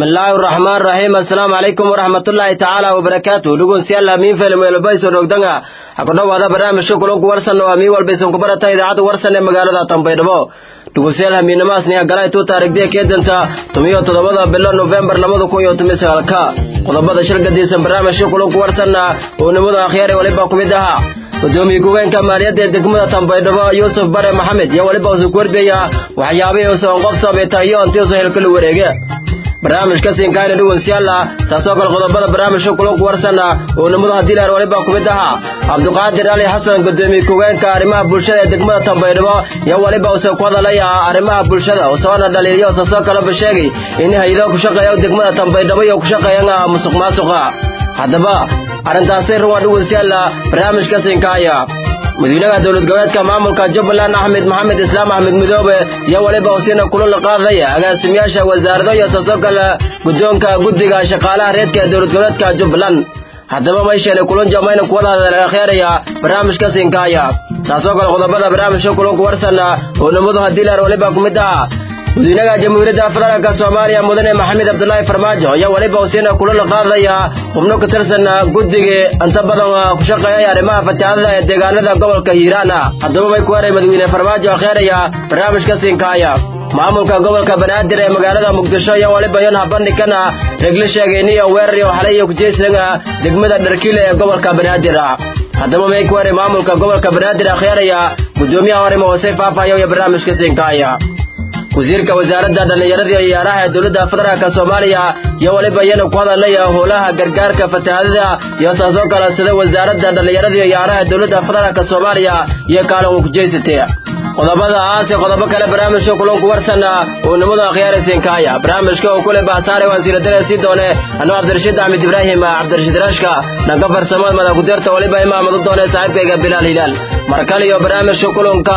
bismillaahi raxmaan raxiim assalaamu calaykum waraxmatullaahi tacaala wabarakaatu dhegeystayaal hamiin film weelbayso dhogdanga ha ku dhowaada barnaamijka kulanku warsan oo hamiin walbaysan ku barata idaacadda warsan ee magaalada tanbaydhabo dhegeystayaal hamiinamaasniya galay tuu taariikhdiya keedanta tumiyo toddobada bilo nofembar labada kun iyo toban sagaalka qodobada shir gadiisan barnaamijka kulanku warsanna oo nimada akhyaar ee waliba ku mid ahaa gudoomiye ku-geenka maaliyadda ee degmada tanbaydhabo yuusuf bare maxamed iyo weliba usu korbeya waxyaabihii usoon qof sameeta iyo intii uso helkala wareege barnaamijka siinkaayna dhegeystayaal saasoo kale qodobada barnaamijka kulanku warsana oo nimadu haddii laar waliba ku mid ahaa cabdiqaadir ali xasan gudoomiye ku-geenka arrimaha bulshada ee degmada tanbaydhabo iyo weliba uuse ku hadalaya arrimaha bulshada usoona dhaliiliyo saasoo kaleba sheegay in hay-ado ku shaqeeya degmada tanbaydhabo iyo ku shaqeeyana musuq maasuqa haddaba arrintaasi ruwan dhegeystayaal barnaamijka siinkaaya madaxweynaha dowlad goboleedka maamulka jubbaland axmed maxamed islaam axmed midoobe iyo weliba usiina kulan la qaadaya agaasimayaasha wasaarado iyo saasoo kale guddoonka guddiga shaqaalaha reedka ee dowlad goboleedka jubbaland haddaba maysheele kulan jamayna kuwada hadalakheeraya barnaamijka siinkaaya saasoo kale qodobada barnaamijka kulanku warsana oo nimadu haddii laar waliba ku mid ahaa madaxweynaha jamhuuriyadda federaalka soomaaliya mudane maxamed cabdulaahi farmaajo iyo weliba usiina kulan la qaadaya xubno ka tirsan guddigii inta badan ku shaqeeyay arrimaha fatahaadada ee deegaanada gobolka hiiraan haddaba bay ku heray madaxweyne farmaajo akheeraya barnaamijka siinkaaya maamulka gobolka banaadir ee magaalada muqdisho iyo weliba yon habandhigana regla sheegayniyo weerar iyo xalay iyo kujeysaga degmada dharkiile ee gobolka banaadir haddaba may ku heray maamulka gobolka banaadir akheeraya gudoomiyaha horima hoose faafayo iyo barnaamijka siinkaaya wasiirka wasaaradda dhallinyarada iyo ciyaaraha ee dowladda federaalka soomaaliya iyo weliba iyana ku hadalaya howlaha gargaarka fatahaadada iyo saasoo kale sida wasaaradda dhallinyarada iyo ciyaaraha ee dowladda federaalka soomaaliya iyo kaalin uu ku jeysatay qodobada aas iyo qodobo kale barnaamijka kulanku warsana oo nimadu akhyaaraysiinkaaya barnaamijka oo kule baasaare waan siiradare sii doone anuu cabdirashiid axmed ibraahim cabdirashiid raashka dhanka farsamada madakudirta weliba imaamad u doone saaxiibkayga bilaal hilaal markale iyo barnaamijka kulanka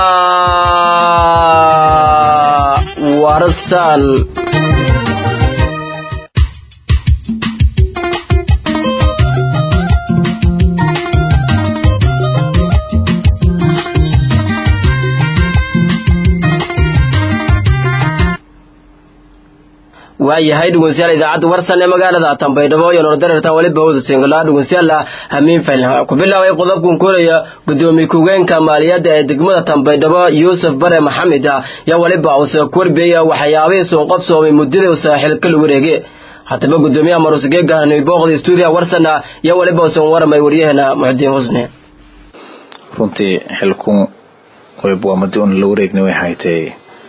warsan waayahay dhegeystayaal idaacadda warsan ee magaalada tanbaydhabo iyo nordareerta weliba wada singolaa dhegeystayaal hamiin fayl ku bilaabay qodobkan koraya gudoomiye ku-geenka maaliyadda ee degmada tanbaydhabo yuusuf bare maxamed iyo weliba uuse korbeya waxyaabihii soo qabsoomay muddada uu saaxiil kala wareege haddaba gudoomiyaha marusgeega nibooqda stuudiya warsan iyo weliba usan waramay waryaheena muxudiin husne runtii xilkun waa madi un la wareegna way haytay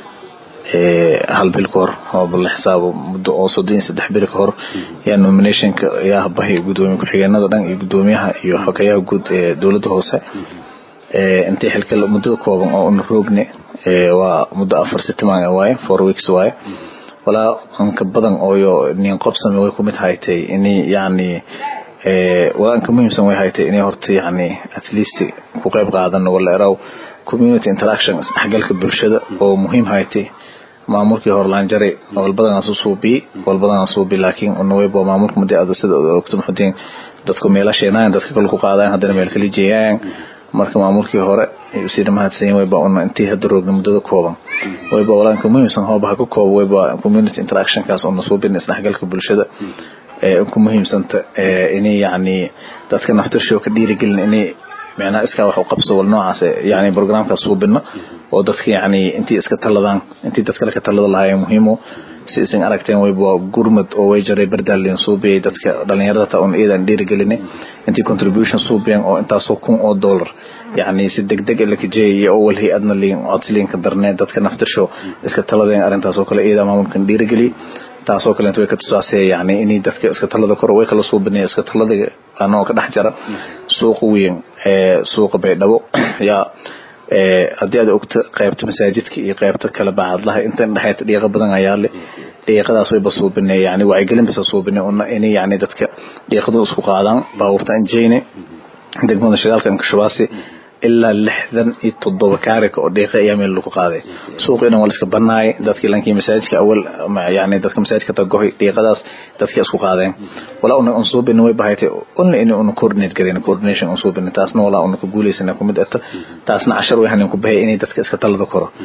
hal bil ka hor oo la xisaabo muddo oo soddon iyo saddex bil ka hor yaa nominationka yaa bahay gudoomiye ku-xigeenada dhan iyo gudoomiyaha iyo xogeyaha guud ee dowladda hoose intii xilka muddada kooban oo una roogni waa muddo afar sitimaan waaye four weeks waaye walaa anka badan ooyo nin qobsami way kumid haytay ini yani walaa anka muhiimsan way haytay inay horta yani at least ku qayb qaadan wala eraw community interaction isdhexgalka bulshada oo muhiim haytay maamulkii horlaanjare walbadan suubi walbadan suubi laakiin unawaybo maamulka muddo ada sida ogto muxudiin dadku meelasheenayan dadka kale ku qaadayan haddana meel kala jeeyaan marka maamulkii hore sida mahadsan wayba una intii hadda roogna muddada kooban wayba walaanka muhiimsan hooba ha ka koobo wayba community interactionkaas una suubin isdhexgalka bulshada ee ku muhiimsanta inay yacni dadka naftirshow ka dhiirigelin inay micnaha iskaa wax u qabso wal noocaas yani programkaas suubino oo dadka yani intii iska taladaan intii dad kale ka talada lahaayeen muhiimo si isan aragteen wayba gurmad oo way jaray bardaalin suubiyay dadka dhalinyarada ta un iidan dhiirigelinay intii contribution suubiyan oo intaasoo kun oo dollar yani si degdeg laka jeeyay oo wal hay-adna liin codsliinka darnee dadka naftirsho iska taladeen arrintaasoo kale iidaa maamulkan dhiirigeliyay taasoo kaleeto way ka tusaasee yani inay dadka iska talada kor way kala suubinaya iska talada anoo ka dhex jara suuqa weyn ee suuqa baydhabo yaa haddii aad ogto qaybta masaajidka iyo qaybta kale bacadlaha inta dhexeeta dhiiqa badan ayaa le dhiiqadaas wayba suubine yani wacyigelin basa suubine una inay yani dadka dhiiqadu isku qaadaan baabuurta anjeyne degmada shidaalka inkashubaasi ilaa lixdan iyo toddoba kaarika oo dhiiqa ayaa meel lagu qaaday suuqa inan waa la iska banaay dadkii lankii masaajidka awal yani dadka masaajidka tagohay dhiiqadaas dadkii isku qaadeen walaa una unsuubin way bahaytay una in una coordinate gareyn coordination unsuubin taasna walaa una ku guuleysana kumid ata taasna cashar way hanin ku bahay inay dadka iska talada koro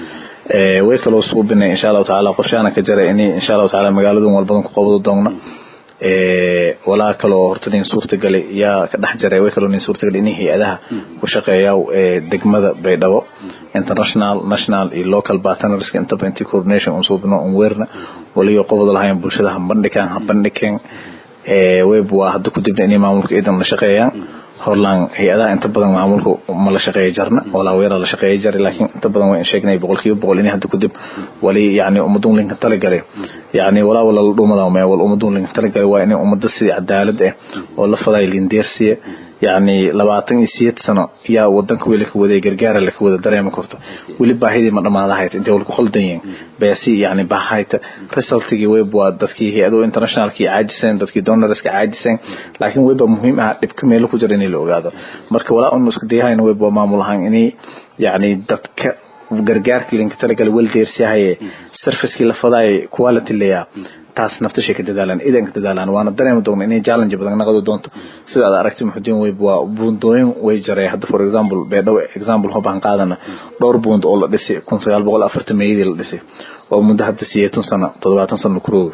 way kaloo suubinay insha allahu tacaala qorshaana ka jara inay insha allahu tacaala magaaladun walbadan ku qabado doogna walaa kaloo horta nin suurtagalay yaa ka dhex jaray way kaloo nin suurtagalay inay hay-adaha ku shaqeeya degmada baydhabo international national iyo local partners intaba intii coordination un suubino un weerna waliyo qobod lahayn bulshada ha bandhigaan ha bandhigeen web waa hadda ku dibna inay maamulka iidan la shaqeeyaan horlaan hay-adaha inta badan maamulka ma la shaqeeya jarna walaa weera la shaqeeya jari laakiin inta badan waan sheegnay boqolkiiba boqol inay hadda kudib wali yani ummadun linka talagalay yani walaa wala la dhumada me wal ummadun linka talagalay waa inay ummadda sidii cadaalad ah oo la faday lindeersiya yani labaatan iyo sideed sano yaa wadanka weli ka waday gargaara laka wada dareema karto weli baahidii ma dhamaadahayta intay wal ku khaldan yihiin beesi yani baahayta resultigii web waa dadkii hay-ado internationalkii caajiseen dadkii donorska caajiseen laakiin weba muhiim ah dhibka meelo ku jira inay la ogaado marka walaa unu iska dayahayna web waa maamul ahaan inay yani dadka gargaarkii linka talagalay wel deersiyahaye servicekii la fadaay quality layaa taas naftashay ka dadaalaan idan ka dadaalaan waana dareemi doona inay challenge badan naqdi doonto sida aad aragtay muxudiin weyb waa buundooyin way jaray hadda for example beedhow example hobaan qaadana dhowr buund oo la dhisay kun sagaal boqol afartan meeyadii la dhisay oo muddo hadda sideetan sano toddobaatan sano kurooga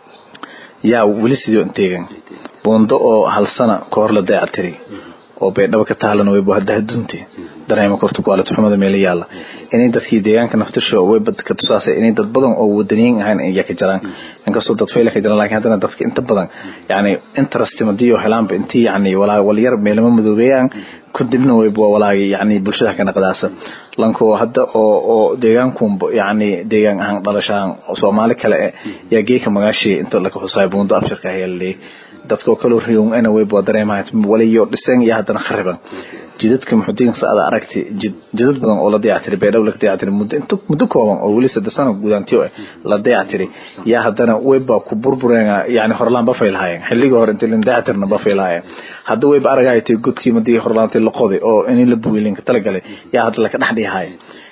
yaa weli sidii inteegan buundo oo hal sana ka hor la dayactiri oo baydhabo ka taalan weyb hadda hadunti dareema korto quality xumada meelo yaala inay dadkii deegaanka naftasho way badka tusaasay inay dad badan oo wadaniyin ahayn ay ka jiraan inkastoo dad fayla ka jiraan laakiin haddana dadka inta badan yani interest madiyo helaanba intii yani walaa walyar meelama madoobeeyaan kadibna wayb waa walaagi yani bulshada ka naqdaasa lanko hadda oo oo deegaankunba yani deegaan ahaan dhalashaan soomaali kale eh yaa geeka magaashi inta laka xusaay buundo abshirka hayaaley dadkoo kaloo riyown ana weyb waa dareemahay waliyo dhiseen iyo haddana khariban jidadka muxudiin saada aragti jidad badan oo la dayactiray beedhow laga dayactiray muddo inta muddo kooban oo weli saddex sano gudaantiyo ah la dayactiray yaa haddana weyba ku burbureen yani horlaan bafay lahaayeen xilligii hore intii la dayactirna bafay lahaayeen hadda weyba aragaytay godkii madii horlaantay la qoday oo in la buwilinka talagalay yaa hadda laka dhex dhihaaya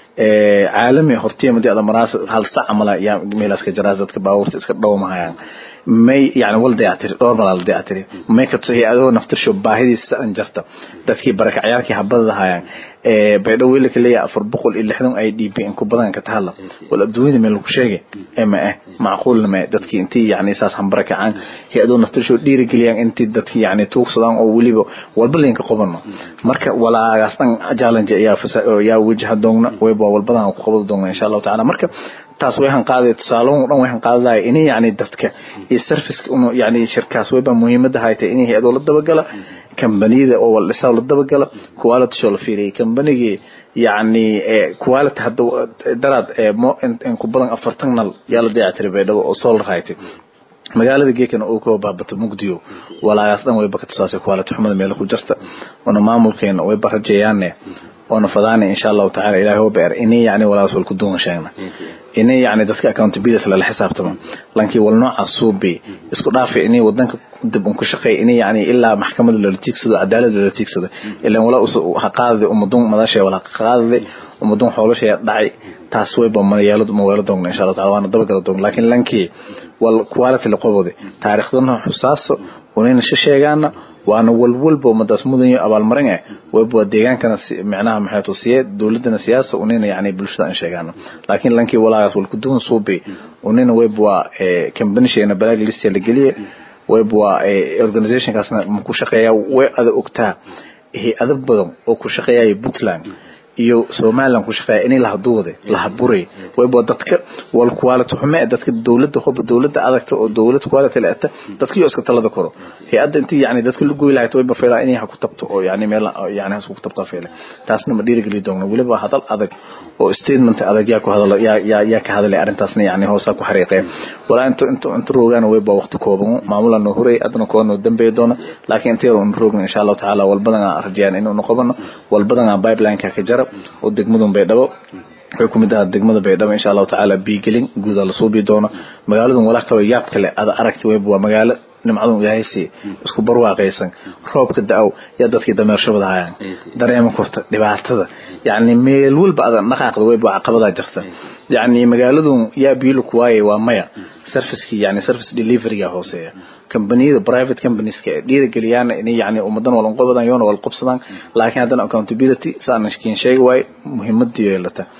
caalami hortiya madii ada maraas hal sac amala yaa meelaas ka jaraas dadka baabuurta iska dhowmahayaan may yani wal dayactiri dhowr malaa la dayactiri may ka tuhay adoo naftirsho baahidiisa an jarta dadkii barakacyaalkii habada lahayaan baydhow weli ka leeyahay afar boqol iyo lixdan ay d b in ku badan ka tahalla wal adduunyada meel lagu sheegay ma ah macquulna ma dadkii intii yani saas hambarakacaan hay-adoo naftirsho dhiirigeliyaan intii dadkii yani tuugsadaan oo weliba walba linka qobano marka walaagaas dhan challenge ayaa yaa wajaha doogna wayba walbadan ku qabada doogna insha allahu tacaala marka taas way hanqaaday tusaalahan dhan way hanqaadaya inay yani dadka iyo serviceka unu yani shirkaas wayba muhiimada haytay inay hay-adoo la dabagala kambaniyada oo wal dhisaa la dabagala quality show la fiiriyay kambanigii yani quality hadda daraad mo in ku badan afartan nal yaa la dayactiray baydhabo oo solar haytay magaalada geekana uu ka baabato mugdiyo walaagaas dhan wayba ka tusaasay quality xumada meelo ku jirta una maamulkeena wayba rajeeyaane oona fadaana insha allahu tacala ilahay oo beer inay yani walaas wal ku duwan sheegna inay yani dadka accountability lala xisaabtamo lankii wal nooca suubi isku dhaafay inay wadanka dib un ku shaqeey inay yani ilaa maxkamada lala tiigsado cadaalad lala tiigsado ilan wala ha qaadade umadun madashay wala qaadade umadun xoolashay dhacay taas wayba mayeelo maweelo doogna insha allah taala waana dabagala doogna laakiin lankii wal quality la qobode taariikhdana xusaaso unayna shisheegaana waana walwalba umadaas mudanyo abaalmarin ah wayba deegaankana micnaha maxay tusiye dowladana siyaasa unina yani bulshada aan sheegaano laakiin lankii walaagaas wal kuduwan suubi unina wayba waa companysheena balaag listia la geliye wayba waa organizationkaasna ma ku shaqeeya way ada ogtaa hay-ado badan oo ku shaqeeyaya puntland iyo somaliland ku shaqeeya inay lahaduwade lahaburay wayba dadka wal quality xume dadka dowladda hoba dowladda adagta oo dowlad quality leeta dadka iyo iska talada koro hay-adda intii yani dadka la goy lahayd wayba feelaa inay ha ku tabto oo yani meel yani has ku tabtaa feela taasna ma dhiirigeli doogna weliba hadal adag oo statement adag yaa ku hadala yaa yaa yaa ka hadalay arrintaasna yani hoosaa ku xariiqee walaa inta inta inta roogaan wayba waqti kooban maamula noo horay adna koo noo dambeey doona laakiin intee un roogna insha allahu tacaala walbadan aan rajayaan inuu noqobano walbadan aan pipeline-ka ka jara oo degmadun baydhabo waxay ku mid ahaa degmada baydhabo insha allahu tacaala biigelin guuda la suubi doono magaaladan walaa kaloo yaab kale ada aragti wayba waa magaalo nimcadun ilahaysi isku barwaaqaysan roobka da-ow yaa dadkii dameershabada hayaan dareema korta dhibaatada yani meel walba adan dhaqaaqda wayba caqabadaa jirta yani magaaladun yaa biilu kuwaayay waa maya servicekii yani service deliveryga hooseeya combaniyada private companieska dhiirigeliyaana inay yani ummadan walan qobadan yoona wal qobsadaan laakiin haddana accountability saan kiin sheegi waaye muhiimadii yeelata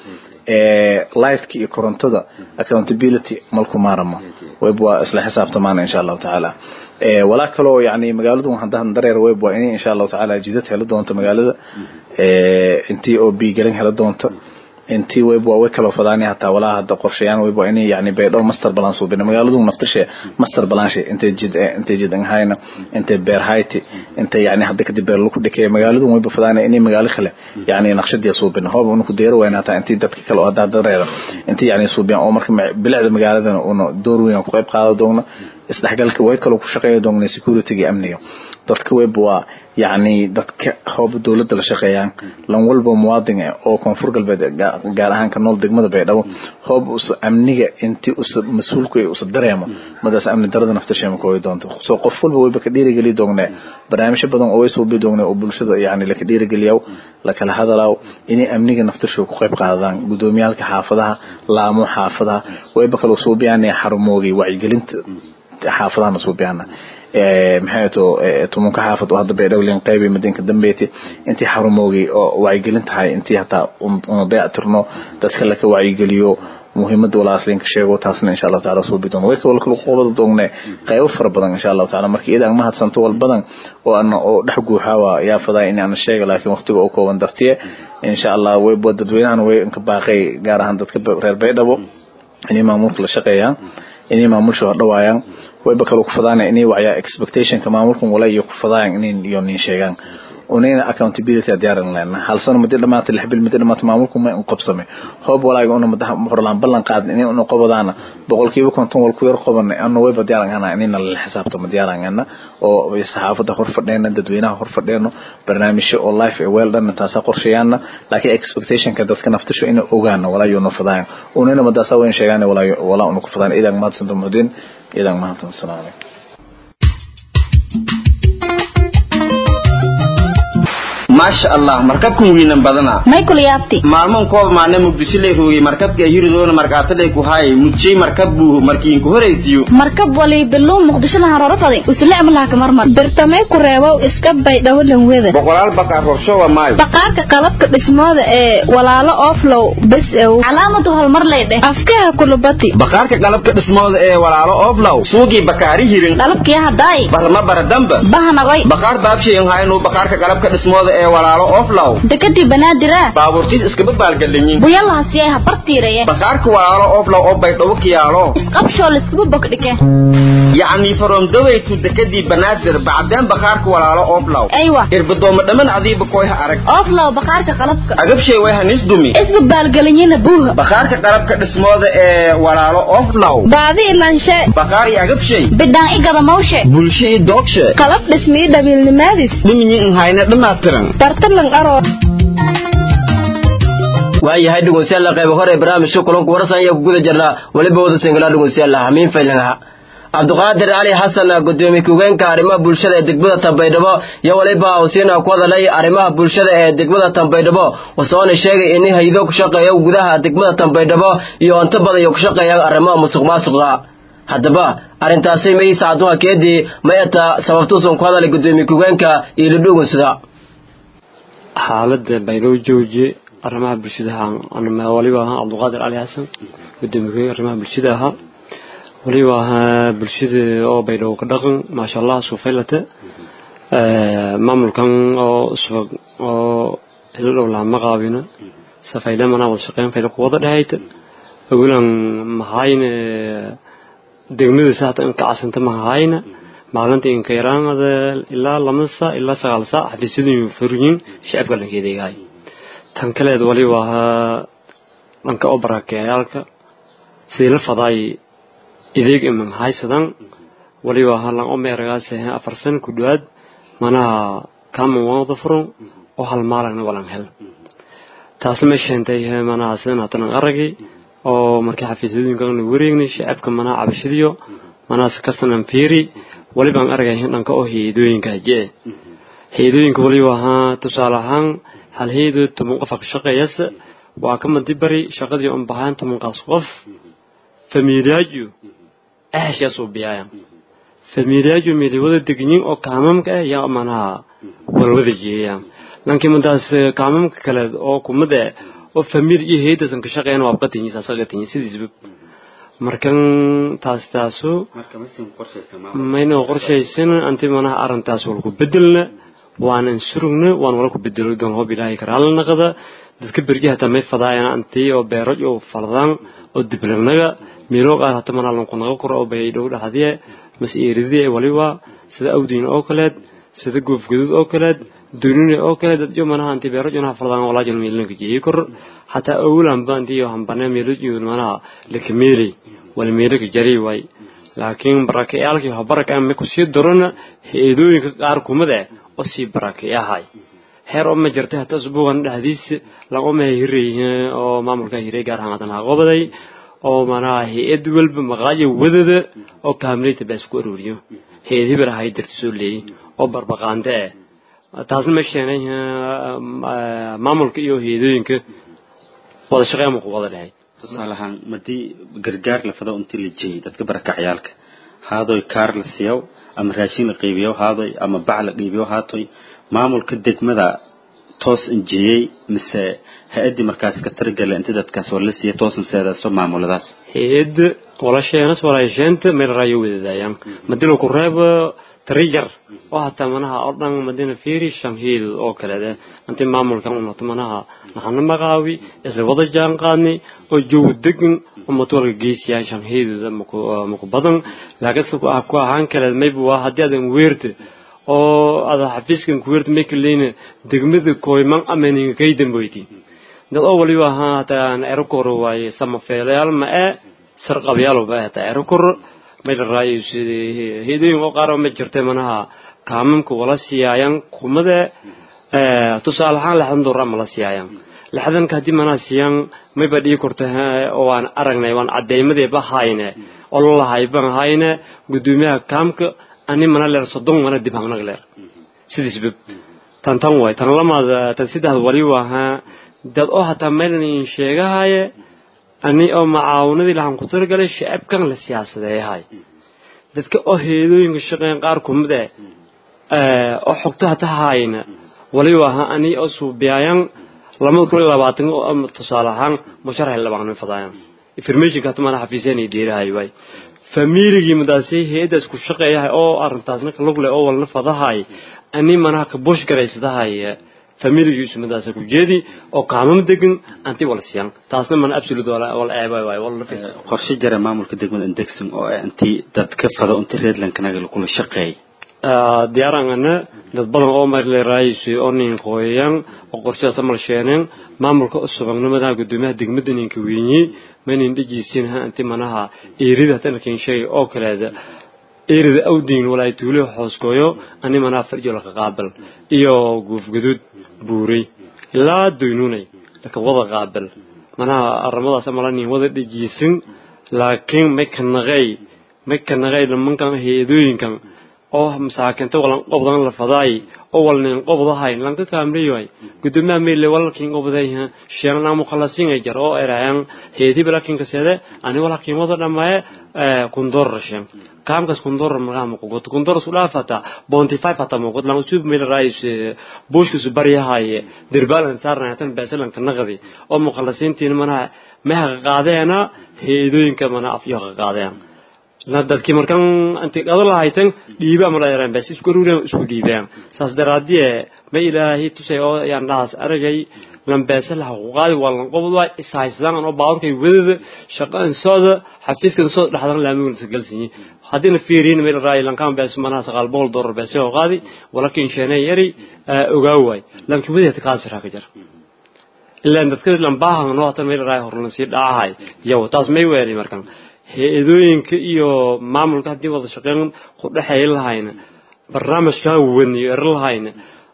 lightka iyo korontada accountability malku maaramo web waa isla xisaabtamaana insha allahu tacaala walaa kaloo yani magaaladu haddaan dareer web waa inay insha allahu tacaala jidad heli doonto magaalada intii oo biigelin heli doonto intii web waa way kala fadaani hataa walaa hadda qorshayaan web waa inay yani baydhow master plan suubina magaaladu naftashe master plan she intay jid intay jid hayna intay beer hayti intay yani hadda kadib beer lagu dhikay magaaladu web fadaani inay magaalo kale yani naqshadiya suubina hoob unu ku deero wayna hataa intii dadka kale oo hadda dareera intii yani suubiyan oo marka bilicda magaaladana una door weyn ku qayb qaado doona isdhexgalka way kale ku shaqeeya doona security iyo amniga dadka web waa yani dadka hoob dowladda la shaqeeyaan lan walba muwaadin oo koonfur galbeed gaar ahaan ka nool degmada baydhabo hoob usa amniga intii usa mas-uulku usa dareemo madaas amni darada naftasheema kooyi doonto soo qof walba wayba ka dhiirigeli doonee barnaamijyo badan oo way suubi doonee oo bulshada yani laka dhiirigeliyaw lakala hadalaaw inay amniga naftashood ku qayb qaadadaan gudoomiyaalka xaafadaha laamo xaafadaha wayba kala suubiyaan xarumoogay wacyigelinta xaafadahana suubiyana maxay to tumunka xaafad oo hadda baydhowlin qaybi madinka dambeyti intii xarumoogay oo wacyigelin tahay intii hataa una dayactirno dadka laka wacyigeliyo muhiimada walaaslinka sheego taasna insha allahu taala suubi doono way kawal kala qobada doonne qaybo fara badan insha allahu taala marka idan mahadsanto wal badan oo ana oo dhex guuxawa yaa fadaa in aan sheega laakiin waqtiga oo kooban dartiye insha allah way boo dadweynahan way inka baaqay gaar ahaan dadka reer baydhabo inay maamulka la shaqeeyaan inay maamulsha hodhawaayaan wayba kale ku fadaana inay wacyaa expectationka maamulkan wala iyo ku fadaayan inay iyo nin sheegaan unayna accountability diyaaran lehna hal sano madi dhamaata lix bil madi dhamaata maamulku ma inqobsame hoob walaaga una madax horlaan ballan qaadin inay una qobadaana boqolkiiba konton wal ku yar qobana ana wayba diyaaran hana inayna la xisaabtamo diyaaran hana oo saxaafada hor fadheena dadweynaha hor fadheeno barnaamijyo oo life ee weel dhan taasa qorshayaana laakiin expectationka dadka naftasho inay ogaana walaa iyo nafadaan unayna madaasa wayn sheegaan walaa walaa una ku fadaan idan mahadsanto muhdin idan mahadsan assalamu alaykum maasha allah markabkan wiinan badana maykul yaabti maalman koob maana muqdisho lay roogay markabka hiridoona markaatadhay ku haay mujjay markab buu markiinku horaytiyo markab wali biluu muqdishona haroro fadi usule amlaha kamarmar birtamay ku reebow iska baydhabo lanweda boqolaal baqaar horshowa maayo baqaarka qalabka dhismooda ee walaalo oflow bes ew calaamadu horumar lay dheh afkaha kulubati baqaarka qalabka dhismooda ee walaalo oflow suugii bakaari hirin qalabkii haddaay barma baradamba bahanagoy baqaar baabshayin haynu baqaarka qalabka dhismooda ee walaalo oflow dekadii banaadira baabuurtiis iskaba baalgalinyin buyalahasiyay habartiiraya baqaarka walaalo oflow oo baydhabo kiyaalo isqabshoo laiskuba bogdhike yacni faromdawaytu dekadii banaadir bacdeen baqaarka walaalo oflow aywa irbadooma dhamman adiiba koyha arag oflow baqaarka qalabka agabshay way hanis dumi isba baalgelinyina buuha baqaarka qalabka dhismooda ee walaalo oflow baadi ilanshe baqaar iyo agabshay bidhaan i gadamawshe bulsho iyo doogshe qalab dhismii dhabiilnimaadis dhiminyi nhayna dhammaatiran dartalan aroo waayahay dhegeystayaal qayb hore barnaamijka kulanku warsan ayaa ku guda jirnaa weliba wada singala dhegeystayaal hamiin faylanha cabdiqaadir cali xasan gudoomiye ku-geenka arrimaha bulshada ee degmada tanbaydhabo iyo weliba husiina ku hadalay arrimaha bulshada ee degmada tanbaydhabo wasoona sheegay in haydo ku shaqeeya gudaha degmada tanbaydhabo iyo inta badan iyo ku shaqeeyaan arrimaha musuq maasuqa haddaba arrintaasi may saaduha keedii mayata sababtuusan ku hadalay gudoomiye ku-geenka iyo lidhugunsida xaaladda baydhabo joojiye arrimaha bulshada ahaa waliba ahaa cabdiqaadir cali xasan gudoomiye arrimaha bulshada ahaa waliba ahaa bulshada oo baydhabo ka dhaqan maasha allah suufaylata maamulkan oo subag oo hilo dhow laha ma qaabina safayle manaa wada shaqeyn fayla ku wada dhehayta awalan mahayna degmada saata in ka casanta mahayna maalinta inka yaraanada ilaa lama saa ilaa sagaal saa xafiisyadu furyin shacabka dhankeedegahay tan kaleed waliba ahaa dhanka oo barakeeyaalka sidii la fadaay ideeg imam haysadan waliba ahaa lan o meeragaas afar san ku dhawaad manaha kaman wada furan oo hal maalagna walan hel taasna ma sheentay manaha sidan hatanan aragay oo markii xafiisyadooyinkan wareegnay shacabka manaha cabashadiyo manaha kastanan fiiri waliba aan aragay dhanka oo heedooyinka haje heedooyinka waliba ahaa tusaale ahaan hal heedood toban qof ka shaqeeyasa waa ka madibari shaqadii un bahaan tobankaas qof famiilyaaju ahashaasuu biyaaya famiilyaaju meeliwada degyin oo kaamamka ah yaa manaha walwada jeeyaan lankii madaas kaamamka kale oo kumada oo famil iyo heedasan ka shaqeeyna waa qatinyi saasaga tinyi sidiisba markan taas taaso marka masin qorshaysan mayna qorshaysan anti manaha arrintaas walku bedelna waanan surugna waan wala ku bedelo doon hoob ilaahay karaala naqada dadka berji hataa may fadaayana antii oo beeraj oo faldaan oo diblanaga meelo qaar hata manaa lanku naga koro oo bay dhow dhaxdiye mas eeridii waliba sida awdiin oo kaleed sida goofgadud oo kaleed dunine oo kale dad yo manaha anti beero jona faldaan walaa jan meelna ka jeey kor hataa awlan ba anti yo hambane meelo iyo manaha lekmeeli wal meelo ka jari way laakiin barakayaalkii ha baraka ma ku sii darona heedooyinka qaar kumada oo sii barakayahay heer oo ma jirtay hataa usbuugan dhexdiisa laga ma hiray oo maamulka hiray gaar ahaan hadan qobaday oo manaha hay-ad walba maqaayo wadada oo kaamilita baa isku arooriyo hay-ad hebel ahay darti soo leeyay oo barbaqaande ah taasna ma sheenay maamulka iyo hay-adooyinka wada shaqeyn ma ku wada dhahay tusaale ahaan madii gargaar la fado intii la jeeyay dadka barakacyaalka haadoy kaar la siiyo ama raashin la qaybiyo haadoy ama bac la qaybiyo haatoy maamulka degmada toos injiyey mise hay-addii markaas ka targala inta dadkaas war la siiya toosan seedaaso maamuladaas hay-adda walasheenas walaasheenta meel raayo wadadaayaan madina ku reebo tarijar oo hataa manaha oo dhan madina fiiri shamhiil oo kaleede intii maamulkan unato manaha naxana maqaawi isla wada jaan qaadnay oo joog degan oo matwalka geysiyaan shamhiilda maku badan laakiin se ku ahaan kaleed mayba waa haddii adan weerta oo ada xafiiskan ku weerta may kaleyna degmada kooyman amaninga kay damboyti dad oo waliba ahaa hataa erokoro waaye samafeelayaal ma ee sarqabyaal ba hataa erokoro may la raayo heedooyin oo qaar ma jirtay manaha kaamamka wala siiyaayan kumade tusaale ahaan lixdan doolar ma la siiyaayan lixdanka haddii manaha siiyaan mayba dhigi korta oo waan aragnay waan cadeymadeeba hayne oo lalahay ban hayne gudoomiyaha kaamka ani mana leer soddon mana dib hamnag leer sidiisba tan tan waay tan lamaad tan saddex waliba ahaa dad oo hataa maylan sheegahaye ani oo macaawinadii lahan ku talagalay shacabkan la siyaasadeeyahay dadka oo heedooyinka shaqeyn qaar kumid eh oo xogto hata hayna waliba ahaa ani oo suubiyaayan lamada kun iyo labaatan tusaale ahaan musharax labaaqnin fadaayan informationka hata mana xafiiseen ay deerahay waay familigii madaasay hay-adaas ku shaqeeyahay oo arrintaasna kalug leh oo walna fadahay ani manaha ka bush garaysadahay familigiisu madaasa ku jeedi oo kaamam degan anti wala siyan taasna mana absolute wala wala eeba waay wala fis qorshe jara maamulka degmada indexing oo ah intii dadka fado intii reedlankanaga lagula shaqeey diyaarangana dad badan oo marle raayisi oo nin qoyan oo qorshaas amal sheeneen maamulka usubannimada gudoomiyaha degmada ninka weynyi manin dhijiisin ha intii manaha eerida tan kin shay oo kaleeda eerida awdiin walaa tuulo hooskooyo ani mana farjo la qaabal iyo guuf gudud buuray ilaa doynunay laka wada qaabal mana arrimadaas amala nin wada dhijiisin laakiin may kanaqay may kanaqay lamankan heedooyinkan oo masaakinta walan qobdan la fadaay oo walnin qobdahay lanka kaamriyoy gudoomiyaha meele walkin qobday sheegna mukhallasin ay jar oo erayaan heedi balakin kasede ani walakin wada dhamaye kundor rashin kaamkas kundor magaa ma kugot kundor sulaafata bonti five hata ma kugot lan usub meel raayis bushku su baryahay dirbalan saarna tan basalan kanaqdi oo mukhallasintiin mana meha qaadeena heedooyinka mana afyo qaadeen dadkii markan intii qado lahaytan dhiiba ama dheereen bas isku ruureen isku dhiibeen saas daraadii ma ilaahay tusay oo yaan dhaas aragay lambeesa la xuquuqaadi waa lan qobod waa isaaysan oo baawrkay wadada shaqan sooda xafiiskan soo dhaxdan laamiga la galsiin hadina fiiriin meel raay lan kan bees mana saqal bool door bees oo qaadi walakin sheena yari ogaaway lanki wadada kaasira ka jar ilaa dadka lan baahan noo tan meel raay horna si dhaahay yow taas may weeri markan hay-adooyinka iyo maamulka haddii wada shaqeyn ku dhexeey lahayna barnaamijkaa waniyo er lahayna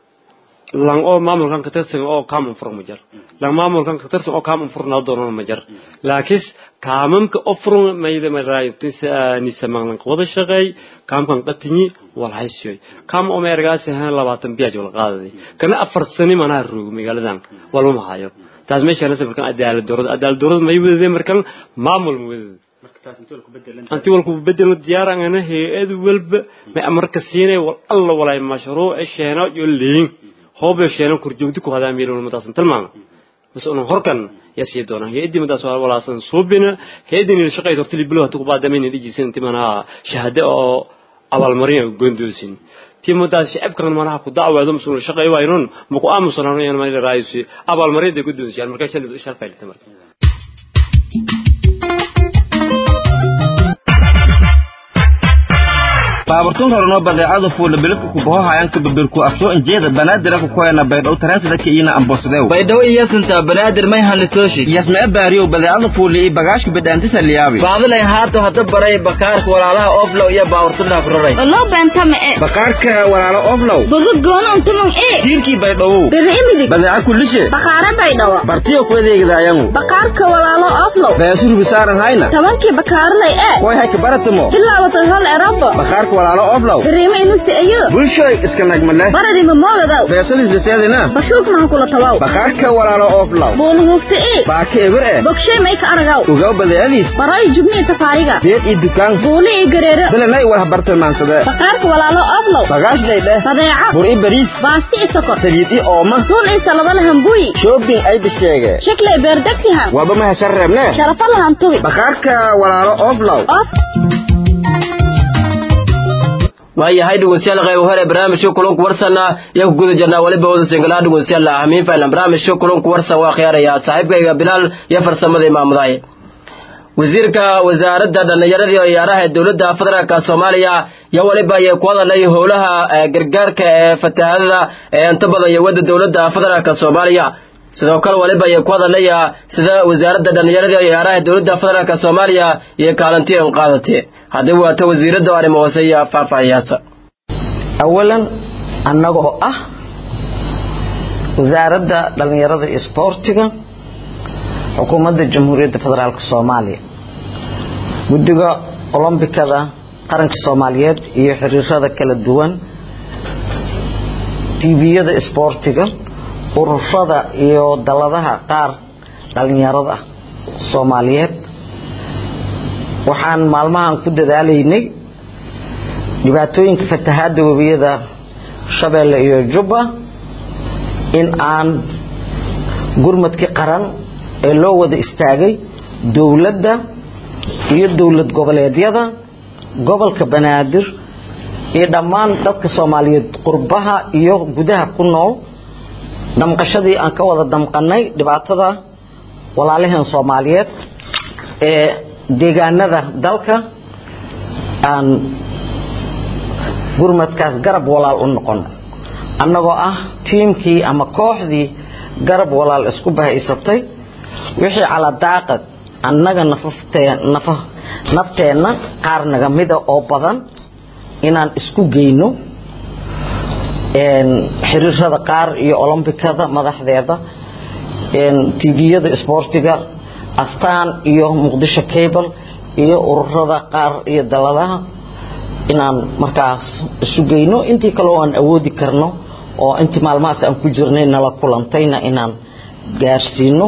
lan oo maamulkan ka tirsan oo kaaman fur ma jar lan maamulkan ka tirsan oo kaaman furnaa doonan ma jar laakiin kaamamka oo furun mayda maraayo nisamaalan wada shaqeey kaamkan qatinyi wal haysiyoy kaam oo meergaas ahaan labaatan biyaaj wala qaadaday kana afar sani manaa roog magaaladan walma hayo taas meeshaan sabirkan cadaalad dowlad cadaalad dowlad may wadadeen markan maamul ma wadada anti walku bedelo diyaarangana hay-ad walba may amarka siinay wal alla walay mashruuc sheena iyo liin hoobe sheena kurjoogti ku hadaa meel walba taasan tilmaama mase unan horkan yaa sii doonaan hay-addii madaas waa walaasan suubina hay-addii nila shaqeyd hortili bilo hatu kubaadamayn dhijisan inti manaha shahade oo abaalmarin gondoosin tii madaas shacabkan manaha ku dacweedo mase nila shaqeey waynun maku aamusanano yan manila raayusi abaalmarinda gondoonsiyaan markaa shalib sharfaylta marka baaburtun horno badeecada fuula bilibka kubaho hayanka babirku afsoo injeeda banaadir ku koyana baydhow taransida ka ina ambosadew baydhawo iyasinta banaadir may hanlitooshi yasmee baariyow badeecada fuula iyo bagaashka bidhaantisa liyaabi baadilay haato hada baray bakaarka walaalaha oflow iyo baaburtunaa ku raray Olo benta me e. bakaarka walaalo oflow Bogo gono untumong e. tiirkii baydhowow Bere imidig. badeeca kullishe Bakara bay dhawa. bartiyo ku adeegidaayangu Bakarka walaalo oflow. beesurubi saaran hayna Tabankii bakarlay e. koy hayka baratamo Bilaawatan hal erabo. bakaarka walaalo oflow Bere inusi ayo. bulshoy iska nagmale Baradi ma moogadaw. beesalis biseedina Bashuk maxan kula tawaw. bakaarka walaalo oflow Boonu hugta e. baaka eber eh Bogshay may ka aragaw. ogaw badeecadiis Baray jubni tafaariga. beed iyo dukaan Booli i gareero. bilanay war habartilmaansade Bakarka walaalo oflow. bagaash dhaydhe Badeeca. bur i bariis Baasti i sokor. saliid i ooma Suun i salada lahan buyi. shopping ay bisheege Shakle beerdagtihan. waaba ma heshan reebne Sharafa lahan tubi. bakaarka walaalo oflow Of. waayahay dhegeystayaal qayb hore barnaamijka kulanku warsana iyo ku guda jirnaa waliba wada singalaha dhegeystayaal ahmiin faylan barnaamijka kulanku warsan waa khiyaaraya saaxiibkayga bilaal iyo farsamada imaamudahay wasiirka wasaaradda dhallinyarada iyo ciyaaraha ee dowladda federaalka soomaaliya iyo waliba ayay ku hadalay howlaha gargaarka ee fatahaadada ee inta badan iyo wadda dowladda federaalka soomaaliya sidoo kale waliba ayay ku hadalaya sida wasaaradda dhallinyarada iyo ciyaaraha ee dowladda federaalka soomaaliya iyo kaalintii an qaadatay haddii waata wasiiradda arrimo hoose iyo faahfaahiyaasa awalan annagoo ah wasaaradda dhallinyarada iyo isboortiga xukuumadda jamhuuriyadda federaalk soomaaliya guddiga olombikada qaranka soomaaliyeed iyo xiriirada kala duwan tviyada isboortiga ururada iyo daladaha qaar dhallinyarada soomaaliyeed waxaan maalmahan ku dadaalaynay dhibaatooyinka fatahaada webiyada shabeelle iyo jubba in aan gurmadkii qaran ee loo wada istaagay dowladda iyo dowlad goboleedyada gobolka banaadir iyo dhammaan dadka soomaaliyeed qurbaha iyo gudaha ku nool damqashadii aan ka wada damqanay dhibaatada walaalaheen soomaaliyeed ee deegaanada dalka aan gurmadkaas garab walaal u noqono annagoo ah tiimkii ama kooxdii garab walaal isku bahaysatay wixii caladaaqad annaga nafteenna qaar naga mida oo badan inaan isku geyno xiriirada qaar iyo olombikada madaxdeeda tviyada isboortiga astaan iyo muqdisho cable iyo ururada qaar iyo daladaha inaan markaas isu geyno intii kaleo aan awoodi karno oo intii maalmahaas aan ku jirnay nala kulantayna inaan gaarsiino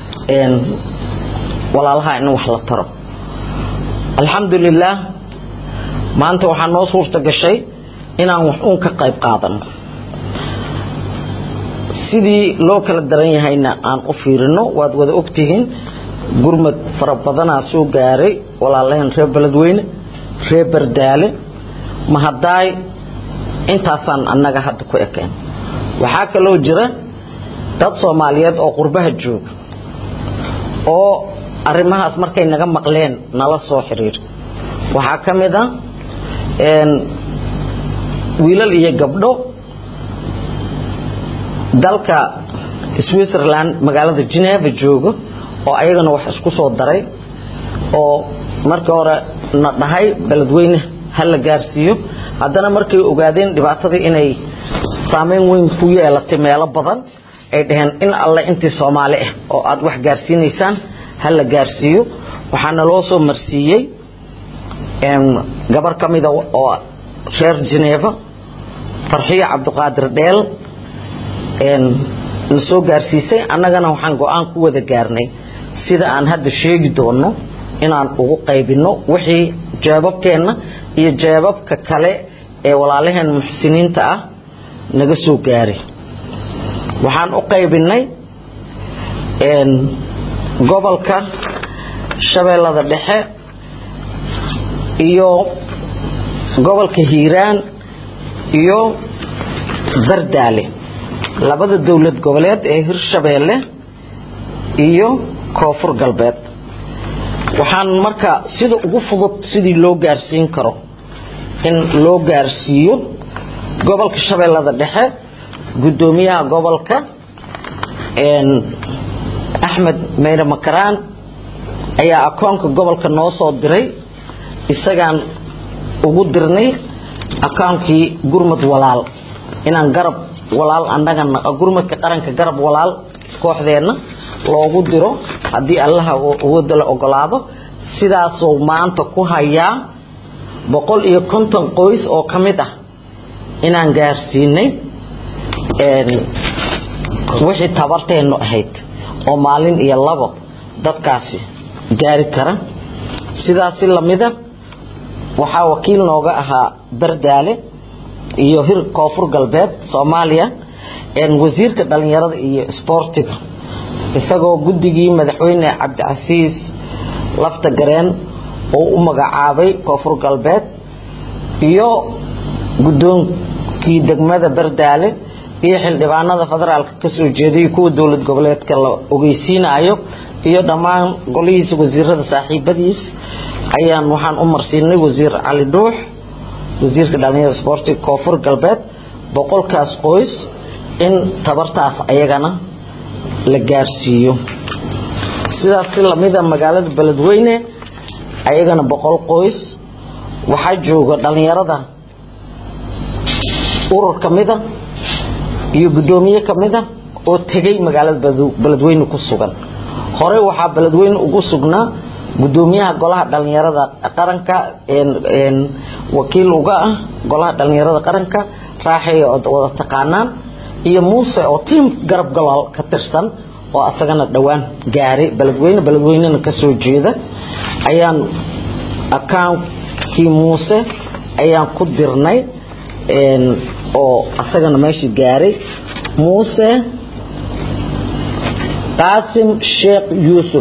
walaalaha in wax la taro alxamdulilaah maanta waxaa noo suurta gashay inaan wax uun ka qayb qaadano sidii loo kala daran yahayna aan u fiirino waad wada ogtihiin gurmad fara badanaa soo gaaray walaalaheen reer beledweyne reer bardaale mahadaay intaasaan annaga hadda ku ekeen waxaa kaloo jira dad soomaaliyeed oo qurbaha jooga oo arrimahaas markay naga maqleen nala soo xiriir waxaa ka mid a wiilal iyo gabdho dalka switzerland magaalada geneva jooga oo ayagana wax isku soo daray oo markii hore na dhahay beledweyne ha la gaarsiiyo haddana markay ogaadeen dhibaatadii inay saameyn weyn ku yeelatay meelo badan ay dhaheen in alle intii soomaali ah oo aad wax gaarsiinaysaan ha la gaarsiiyo waxaana loo soo marsiiyey gabar ka mida oo reer geneva farxiyo cabdiqaadir dheel na soo gaarsiisay annagana waxaan go-aan ku wada gaarnay sida aan hadda sheegi doono inaan ugu qaybino wixii jeebabkeenna iyo jeebabka kale ee walaalaheen muxsiniinta ah naga soo gaaray waxaan u qaybinay gobolka shabeellada dhexe iyo gobolka hiiraan iyo bardaale labada dowlad goboleed ee hirshabeelle iyo koonfur galbeed waxaan marka sida ugu fudud sidii loo gaarsiin karo in loo gaarsiiyo gobolka shabeellada dhexe guddoomiyaha gobolka axmed meyre makaraan ayaa akoonka gobolka noo soo diray isagaan ugu dirnay akoonkii gurmud walaal inaan garab walaal annagana gurmudka qaranka garab walaal kooxdeenna loogu diro haddii allaha awoodda la ogolaado sidaasuu maanta ku hayaa boqol iyo konton qoys oo ka mid ah inaan gaarsiinay wixii tabarteennu ahayd oo maalin iyo labo dadkaasi gaari kara sidaasi lamida waxaa wakiil nooga ahaa bardaale iyo hir koonfur galbeed soomaaliya wasiirka dhalinyarada iyo sboortiga isagoo guddigii madaxweyne cabdicasiis lafta gareen uu u magacaabay koonfur galbeed iyo guddoonkii degmada bardaale iyo xildhibaanada federaalka kasoo jeeday kuwa dowlad goboleedka la ogeysiinayo iyo dhammaan golihiisa wasiirada saaxiibadiis ayaan waxaan u marsiinay wasiir cali dhuux wasiirka dhalinyarada sboortiga koonfur galbeed boqolkaas qoys in tabartaas ayagana la gaarsiiyo sidaas si lamida magaalada beledweyne ayagana boqol qoys waxaa jooga dhalinyarada urur ka mida iyo guddoomiye ka mida oo tegay magaalada beledweyne ku sugan horey waxaa beledweyne ugu sugnaa guddoomiyaha golaha dhalinyarada qaranka wakiil uga ah golaha dhalinyarada qaranka raaxay wada taqaanaan iyo muuse oo tiim garab galaal ka tirsan oo asagana dhowaan gaaray beledweyne beledweynena kasoo jeeda ayaan akaankii muuse ayaan ku dirnay oo asagana meesha gaaray muuse qaasim sheekh yuusuf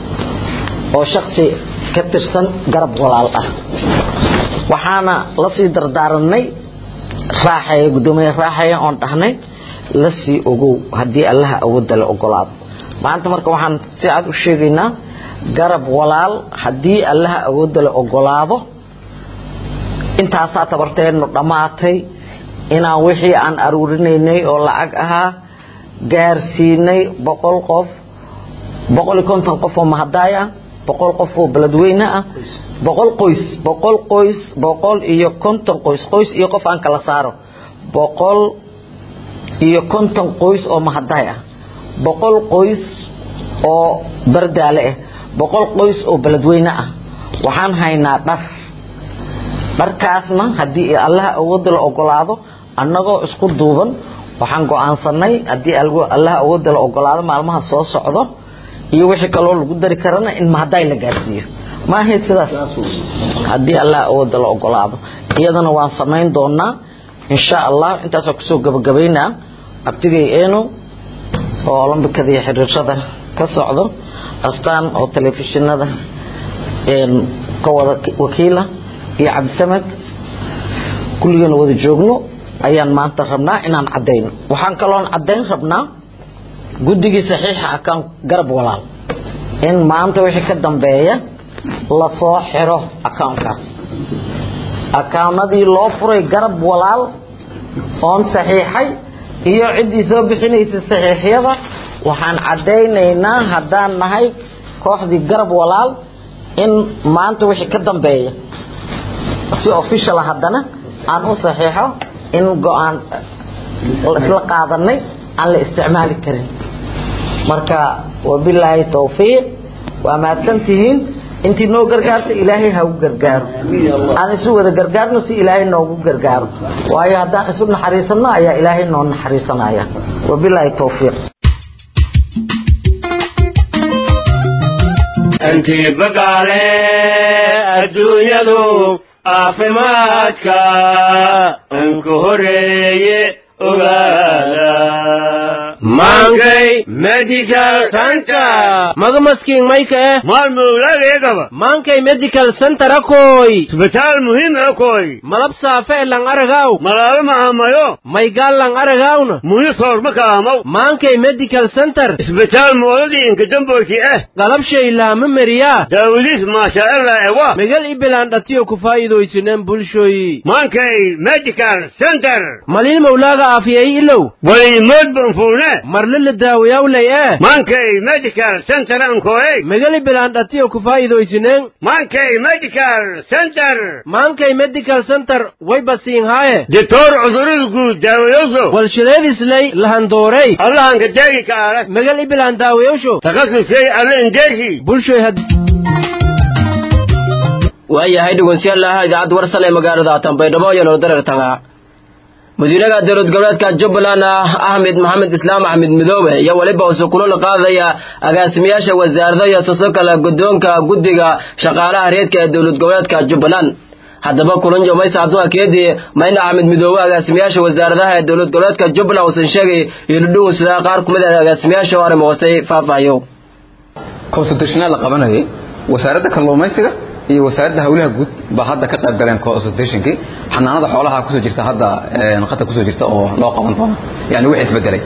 oo shaksi ka tirsan garab walaal ah waxaana lasii dardaaranay raaxaya guddoomiye raaxaya oon dhahnay lasii ogow haddii allaha awoodda la ogolaado maanta marka waxaan si cad u sheegaynaa garab walaal haddii allaha awoodda la ogolaado intaasaa tabarteennu dhammaatay inaan wixii aan aruurinaynay oo lacag ahaa gaarsiinay boqol qof boqol iyo konton qof oo mahadaay ah boqol qof oo beledweyne ah boqol qoys boqol qoys boqol iyo konton qoys qoys iyo qof aan kala saaro boqol iyo konton qoys oo mahadaay ah boqol qoys oo bardaale ah boqol qoys oo beledweyne ah waxaan haynaa dhar dharkaasna haddii allaha awoodda la ogolaado annagoo isku duuban waxaan go-aansanay haddii allaha awoodda la ogolaado maalmaha soo socdo iyo wixii kaloo lagu dari karana in mahadaay la gaarsiiyo ma ahayd sidaas haddii allaha awoodda la ogolaado iyadana waan samayn doonaa insha allah intaasoo kusoo gabagabaynaa abtigay eno oo olombikada iyo xiriirada ka socdo astaan oo telefishinada ka wada wakiila iyo cabdisamed kulligeena wada joogno ayaan maanta rabnaa inaan cadayno waxaan kaloon cadayn rabnaa guddigii saxiixa akaan garab walaal in maanta wixii ka dambeeya lasoo xiro akawnkaas akawnadii loo furay garab walaal oon saxiixay iyo ciddii soo bixinaysa saxiixyada waxaan cadaynaynaa haddaan nahay kooxdii garab walaal in maanta wixii ka dambeeya si official haddana aan u saxiixo in go-aan isla qaadanay aan la isticmaali karin marka wabilaahi towfiiq waa mahadsantihiin intii noo gargaarta ilaahay ha u gargaaro aan isu wada gargaarno si ilaahay noogu gargaaro waayo haddaan isu naxariisanno ayaa ilaahay noo naxariisanaya wabilaahi towfiiq intii bagaale adduunyadu caafimaadka anku horeeye ogaada maankay maankay medical center magamaskiin mayka eh maalmowlageegaba maankay medical center akoy isbitaal muhiim akoy malab saafe e lang aragaw malaalo maamayo maygaal lang aragawna muhi soorma kaamaw maankay medical center isbitaal moodadii inkadamboyki eh galabshay laama meriyaa daawadiis maashaaalla ewa megal ibilaan dhatiyo ku faa'iidaysineen bulshoyi maankay medical center maliil mawlaaga aafiyay ilow walimood banfuune marle la daawayawlay eh maankay medical center ankoey megal ibilaan dhatiyo ku faa'iidaysineen maankay medical center maankay medical center way basiin haaye ditoor cudurada guud daawayoso walshileedislay lahandoorey allahanka deegi kaale megal ibilaan daawayowsho takasusey alle indeeshi bulshoy had waayahay dhegeystayaal idaacadda warsan ee magaalada tanbaydhabo iyo nolodareertanga madiinaha dowlad goboleedka jubbaland axmed maxamed islaam axmed midoobe iyo weliba use kulula qaadaya agaasimayaasha wasaarada iyo siso kale guddoonka guddiga shaqaalaha reedka ee dowlad goboleedka jubbaland haddaba kulan jomaysa abdulla keedi mayna axmed midoobe agaasimayaasha wasaaradaha ee dowlad goboleedka jubbaland uusan sheegay iludhugun sidaa qaar kumid ah agaasimayaasha oo arrimo hoosey faahfaahiyo consultationaa la qabanayay wasaaradda kalluumaysiga iyo wasaaradda hawlaha guud baa hadda ka qayb galeen consultationkii xanaanada xoolaha kusoo jirta hadda qata kusoo jirta oo loo qaban doono yani wixii isbedelay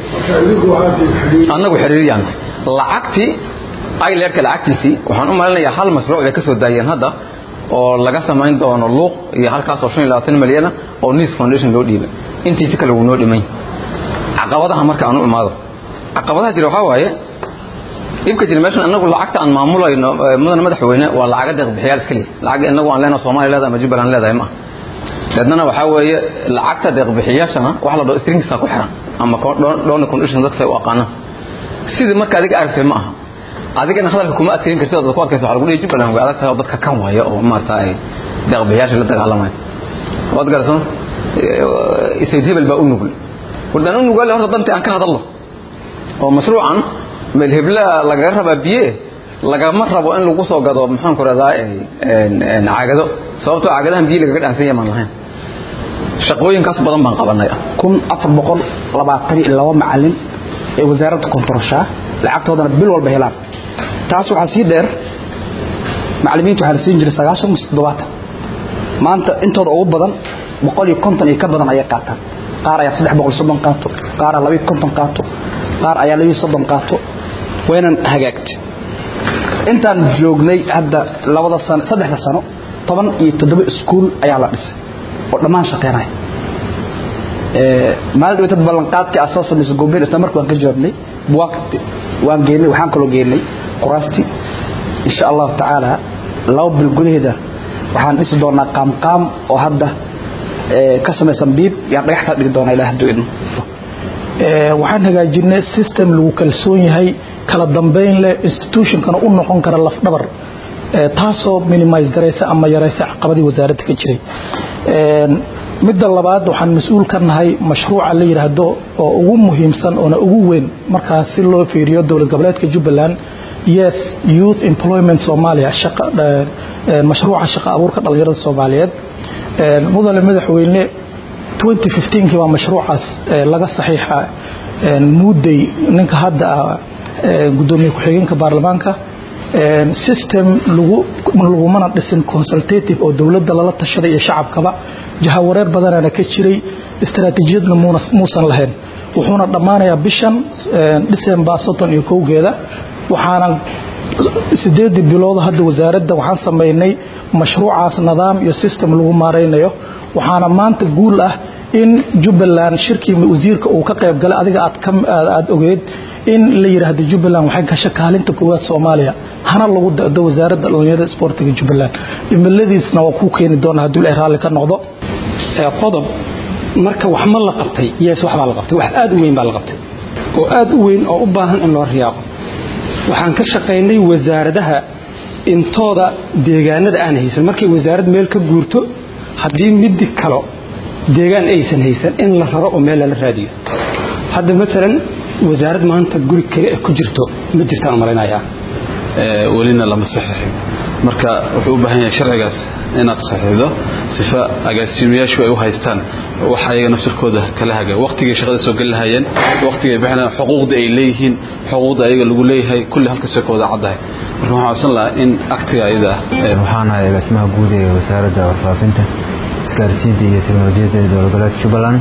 annagu xiriiriyaan lacagtii ilerka lacagtiisii waxaan u malinayaa hal mashruuc bay ka soo daayeen hadda oo laga samayn doono luuq iyo halkaasoo shan iyo labaatan milyana oo nice foundation loo dhiibay intiisi kale wuu noo dhimay caqabadaha marka aan u imaado caqabadaha jira waxaa waaye dhibka jira meeshan anagu lacagta aan maamulayno mudana madaxweyne waa lacaga deeq bixiyaal iska leh lacag inagu aan leenahay Soomaaliya leedahay ama Jubbaland leedahay ma dadna waxa weeye lacagta deeq bixiyaashana wax la dhao strings ku xiran ama donor condition dadka ay u aqaanaan sidii marka adiga aragtay ma aha adigana hadalka kuma adkeyn kartid dadku adkayso waxa lagu leeyahay Jubbaland way adag tahay dadka kan waayo oo maartay deeq bixiyaasha la dagaalamay wad garsan isayd hebel baa u nugul wadaan u nugul horta danta aan ka hadalno oo mashruucan meel hebla laga rabaa biye lagama rabo in lagu soo gado maxaan ku radaa caagado sababtoo caagadahan biyo lagaga dhaansan yamaan lahayn shaqooyinkaas badan baan qabanay kun afar boqol labaatan iyo laba macalin ee wasaaradda kontoroshaa lacagtoodana bil walba helaan taas waxaa sii dheer macalimiinta waxaa la siin jiray sagaashan mise toddobaatan maanta intooda ugu badan boqol iyo konton iyo ka badan ayay qaataan qaar ayaa saddex boqol soddon qaato qaar ayaa labiyo konton qaato qaar ayaa labiyo soddon qaato waynan hagaagtay intaan joognay hadda labada sano saddexda sano toban iyo toddoba iskuul ayaa la dhisay oo dhammaan shaqeynaya maalin dhawatad ballanqaadkii aad soo samaysay goobeen isla markii waan ka jawaabnay buwaagti waan geynay waxaan kaloo geynay quraasti insha allahu tacaala laba bil gudaheeda waxaan dhisi doonaa qaamqaam oo hadda ka samaysan biib yaan dhagaxtaa dhigi doonaa ilaa hadduu idmo waxaan hagaajinay system lagu kalsoon yahay kala dambeyn leh institutionkana u noqon kara lafdhabar taasoo minimise garaysa ama yaraysa caqabadii wasaaradda ka jiray midda labaad waxaan mas-uul ka nahay mashruuca la yidhaahdo oo ugu muhiimsan oona ugu weyn markaas si loo fiiriyo dowlad goboleedka jubbaland yes youth employment somalia mashruuca shaqa abuurka dhalinyarada soomaaliyeed mudane madaxweyne 2015kii baa mashruucaas laga saxiixa muudday ninka hadda ah gudoomiye ku-xigeenka baarlamaanka system lagumana dhisin consultative oo dowladda lala tashaday iyo shacabkaba jahawareer badanana ka jiray istaraatiijiyadna muusan lahayn wuxuuna dhammaanayaa bishan december soddon iyo kowgeeda waxaana sideedii bilooda hadda wasaaradda waxaan samaynay mashruucaas nidaam iyo system lagu maaraynayo waxaana maanta guul ah in jubbaland shirkii wasiirka uu ka qayb galay adiga aad ogeed in la yidhaahdo jubbaland waxay gashay kaalinta koowaad soomaaliya hana lagu dado wasaaradda dhalinyarada isboortiga jubbaland imiladiisna waa kuu keeni doona haddii la raalli ka noqdo qodob marka wax ma la qabtay yes wax baa la qabtay wax aad u weyn baa la qabtay oo aad u weyn oo u baahan in loo riyaaqo waxaan ka shaqaynay wasaaradaha intooda deegaanada aan haysan markay wasaarad meel ka guurto haddii midi kalo deegaan aysan haysan in la raro oo meel lala raadiyo hadda maalan wasaarad maanta guri kale ee ku jirto ma jirtaan u malaynayaa welina lama saxiixin marka wuxuu u baahan yahay sharcigaas inaad saxiixdo sifa agaasimayaashu ay u haystaan wax ayaga nafsirkooda kala haga waqtigay shaqada soo geli lahayeen waqtigay bixinayaan xuquuqda ay leeyihiin xuquuqda ayaga lagu leeyahay kulli halkaasay ka wada caddahay marka waxaan codsan lahaa in aktiga ayada ah waxaan ahay agaasimaha guud ee wasaaradda warfaafinta isgaarsiinta iyo teknolojiyadda ee dowlad goboleedka jubbaland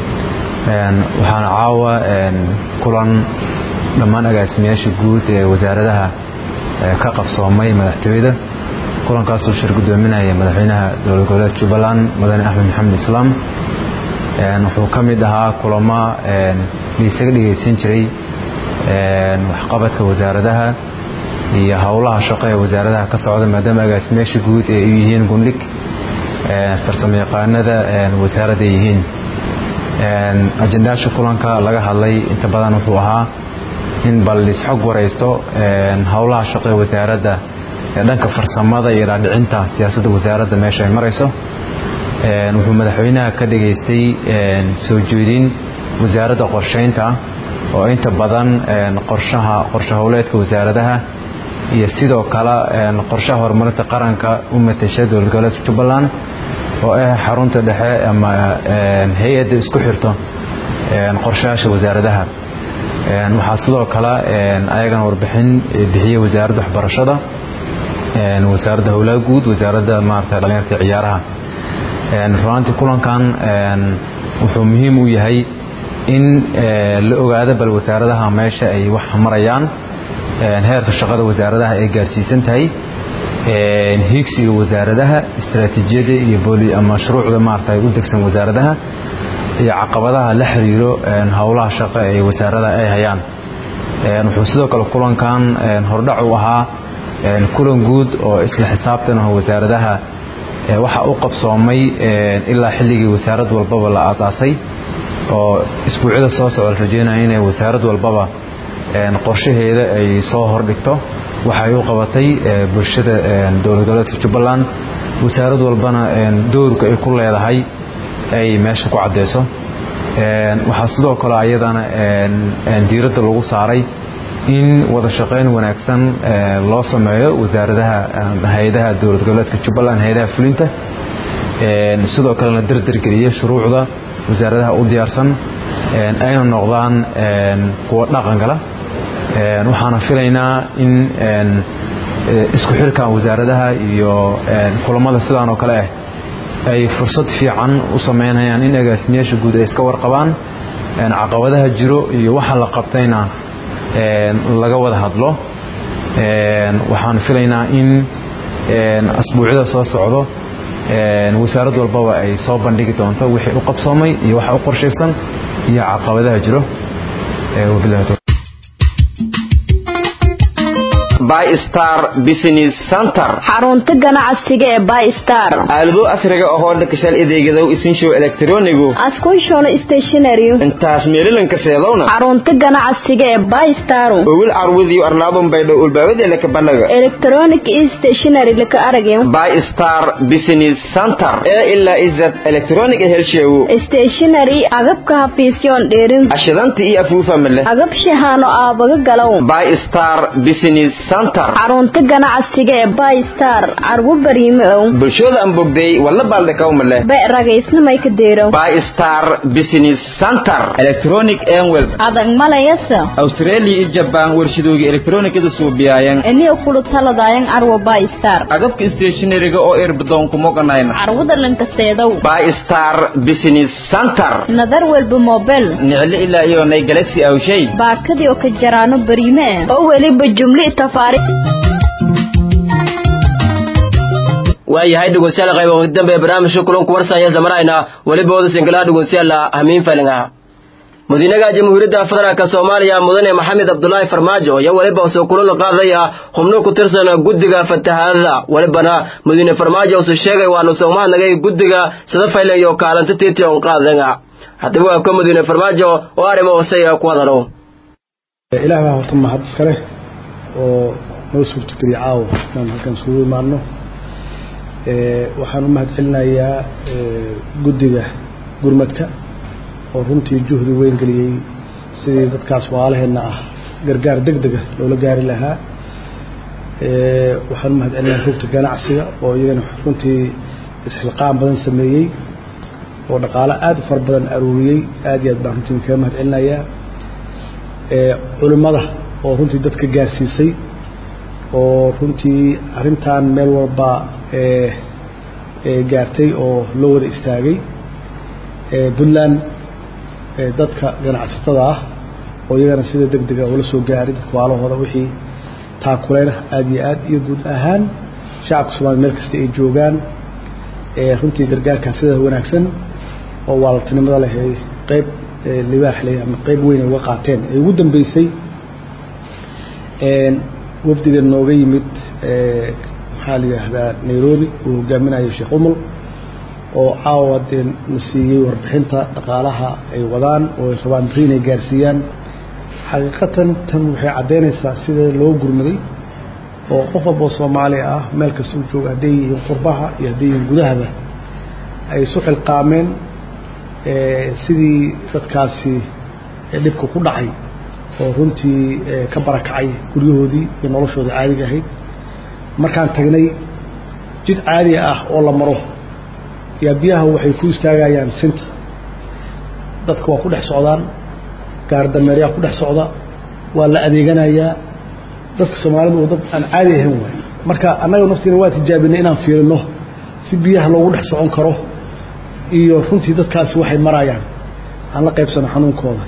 waxaana caawa kulan dhammaan agaasimayaasha guud ee wasaaradaha ka qabsoomay madaxtooyada kulankaasuu shir gudoominaya madaxweynaha dowlad goboleedka jubbaland mudane axmed maxamed islaam wuxuu ka mid ahaa kulamo laisaga dhegeysan jiray waxqabadka wasaaradaha iyo howlaha shaqo ee wasaaradaha ka socda maadaama agaasimayaasha guud ee u yihiin gundhig farsamo yaqaanada wasaaradda yihiin ajendaasha kulanka laga hadlay inta badan wuxuu ahaa in bal isxog waraysto howlaha shaqo ee wasaaradda ee dhanka farsamada iyo dhaadhicinta siyaasadda wasaaradda meesha ay marayso wuxuu madaxweynaha ka dhageystay soo jeedin wasaaradda qorsheynta oo inta badan qorshaha qorshe howleedka wasaaradaha iyo sidoo kale qorshaha horumarinta qaranka u matasha dowlad goboleedka jubbaland oo ah xarunta dhexe ama hay-adda isku xirto qorshayaasha wasaaradaha waxaa sidoo kale ayagana warbixin bixiyey wasaaradda waxbarashada wasaaradda howlaha guud wasaaradda maarata dhalinyarta ciyaaraha runaantii kulankan wuxuu muhiim u yahay in la ogaado bal wasaaradaha meesha ay wax marayaan heerka shaqada wasaaradaha ay gaarsiisan tahay hiigsiga wasaaradaha istaraatiijiyada iyo mashruucda maarata u degsan wasaaradaha iyo caqabadaha la xiriiro howlaha shaqo ee wasaaradaha ay hayaan wuxuu sidoo kale kulankan hordhac u ahaa kulan guud oo isla xisaabtan ah wasaaradaha waxa u qabsoomay ilaa xilligii wasaarad walbaba la aasaasay oo isbuucyada soo socda la rajeynaya inay wasaarad walbaba qorshaheeda ay soo hordhigto waxay u qabatay bulshada dowlad goboleedka jubbaland wasaarad walbana doorka ay ku leedahay ay meesha ku caddeyso waxaa sidoo kale ayadana diiradda lagu saaray in wada shaqayn wanaagsan loo sameeyo wasaaradaha hay-adaha dowlad goboleedka jubbaland hay-adaha fulinta sidoo kalena dardargeliya shuruucda wasaaradaha u diyaarsan ayna noqdaan kuwa dhaqangala waxaana filaynaa in isku xirkan wasaaradaha iyo kulamada sidaan oo kale ah ay fursad fiican u sameynayaan in agaasimayaasha guud ay iska warqabaan caqabadaha jiro iyo waxa la qabtayna laga wada hadlo waxaan filaynaa in asbuucyada soo socdo wasaarad walbaba ay soo bandhigi doonto wixii u qabsoomay iyo waxa u qorshaysan iyo caqabadaha jiro bystar business center xarunta ganacsiga ee bystar aalado casriga ahoo dhakashal adeegadow isinshow elektronigu askunshoon stationary intaas meelilanka seedowna xarunta ganacsiga ee bystar owil carwadiyo arlaadun baydhow ulbaawadeena ka banaga electronic stationary laka aragyo bystar business center ee ilaa izad electronic helsheewo stationary agabka hafiisyoon dheerin ashidanta iyo afuufa male agab shahaano aabaga galow bystar business xarunta ganacsiga ee bystar carwo bariime ow bulshooda aan bogday walla baaldhakawmale be ragaysnamay ka deero bystar business center electronic enwel adag malayasa australia iyo jabaan warshadooga elektronikada suubiyaayan eniyo kulu taladayan carwo bystar agabka stationariga oo erbadoon kumoganayna carwada lankaseedow bystar business center nadar welba mobel niclo ilaa iyo nay galaxy awshay baakadii oo ka jaraano bariime oo weliba jumli waayahay dhegeystayaal qayb ugu dambe barnaamijka kulanku warsaya samarayna weliba wada singalaha dhegeystayaal hamiin falinga madiinaha jamhuuriyadda federaalka soomaaliya mudane maxamed cabdulaahi farmaajo iyo weliba soo kulala qaadaya xubno ku tirsan guddiga fatahaadada welibana madiine farmaajo uu sheegay waanu soomaalnagay guddiga sida faylan iyo kaalanta tiition qaadanga haddaba waa ka madiine farmaajo oo arrimo hoosey ku hadalo ilaah baa horta mahad iskale oo noo suurtogeliya caawa inaan halkan isugu imaadno waxaan u mahad celinayaa guddiga gurmadka oo runtii juhdi weyn geliyey sidii dadkaas waalaheenna ah gargaar deg dega loola gaari lahaa waxaan u mahadcelinayaa rugta ganacsiga oo iyagana runtii isxilqaan badan sameeyey oo dhaqaalo aada u fara badan aruuriyey aad iyo aad baan runtii kaga mahadcelinayaa culimmada oo runtii dadka gaarsiisay oo runtii arrintan meel walba gaartay oo loo wada istaagay puntland dadka ganacsatada ah oo iyagana sida deg dega ula soo gaaray dadka waalahooda wixii taakuleyn aada iyo aad iyo guud ahaan shacabka soomaliya meel kasta ay joogaan runtii gargaarkaa sida wanaagsan oo waaltinimada leh ay qeyb libaax leh ama qeyb weyn ay uga qaateen ay ugu dambeysay wafdiga nooga yimid maxaa la yidhaahdaa nairobi uu hogaaminayo sheekh umul oo caawa dee na siiyey warbixinta dhaqaalaha ay wadaan oo ay rabaan beri inay gaarsiiyaan xaqiiqatan tan waxay caddaynaysaa sida loo gurmaday oo qof walboo soomaali ah meel kasta u jooga hadday yihiin qurbaha iyo hadday yihiin gudahaba ay isu xilqaameen sidii dadkaasi dhibka ku dhacay oo runtii ka barakacay guryahoodii iyo noloshoodii caadiga ahayd markaan tagnay jid caadi ah oo la maro yaa biyaha waxay ku istaagayaan sinta dadka waa ku dhex socdaan gaardameeryaa ku dhex socda waa la adeeganayaa dadka soomaalidu oo dad aan caadi ahayn waay marka annaga naftiina waa tijaabinay inaan fiirino si biyaha loogu dhex socon karo iyo runtii dadkaasi waxay marayaan aan la qaybsano xanuunkooda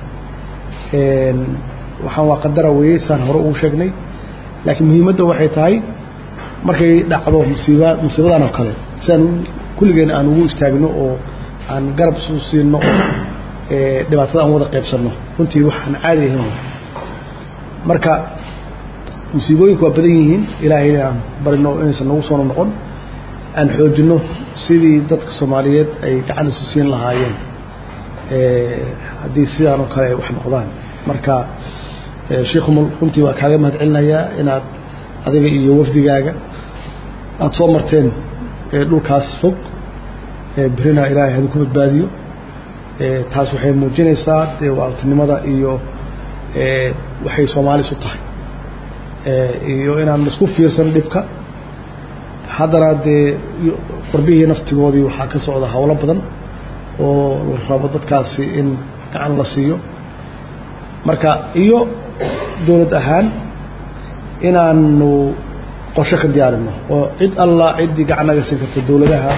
waxaan waa qadara weeyey saan hore ugu sheegnay laakiin muhiimadda waxay tahay markay dhacdo musiiba musiibadan oo kale siaan kulligeen aan ugu istaagno oo aan garab isu siino oo dhibaatada aan wada qaybsanno runtii waxaan caadi ahayn waay marka musiibooyinku waa badan yihiin ilaahayna aan barino inaysan nagu soo noqon aan xoojino sidii dadka soomaaliyeed ay gacan isu siin lahaayeen haddii sidaan oo kale ay wax noqdaan marka sheikhumul runtii waa kaaga mahad celinayaa inaad adiga iyo wafdigaaga aada soo marteen dhulkaas fog berina ilaahay hadin ku badbaadiyo taas waxay muujinaysaa dee waaltinimada iyo waxay soomaalis u tahay iyo inaan isku fiirsan dhibka haddana dee qurbihii naftigoodii waxaa ka socda howlo badan oo la rabo dadkaasi in gacan la siiyo marka iyo dowlad ahaan inaanu qorshe ka diyaarino oo cid alla ciddii gacan naga siin karta dowladaha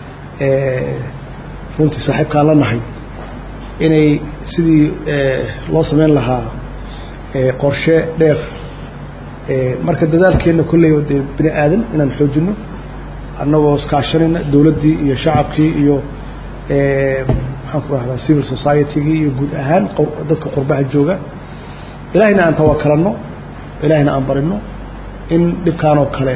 runtii saaxiibkaan la nahay inay sidii loo sameyn lahaa qorshe dheer marka dadaalkeenna kolley dee bini aadan inaan xoojino annagoo iskaashanayna dowladdii iyo shacabkii iyo maxaan ku rahdaa civil society-gii iyo guud ahaan dadka qurbaha jooga ilaahayna aan tawakalanno ilaahayna aan barino in dhibkaan oo kale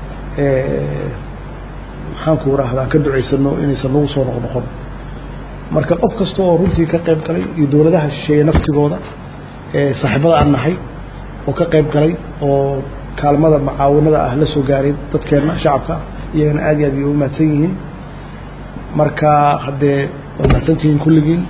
maxaan ku rahdaa ka ducaysano inaysan nagu soo noqnoqon marka qof kasta oo runtii ka qayb galay iyo dowladaha shisheeye naftigooda saaxiibada aan nahay oo ka qayb galay oo kaalmada macaawinada ah la soo gaaray dadkeenna shacabka iyagana aad iyo aad ay u mahadsan yihiin marka haddee waa mahadsantihiin kulligiin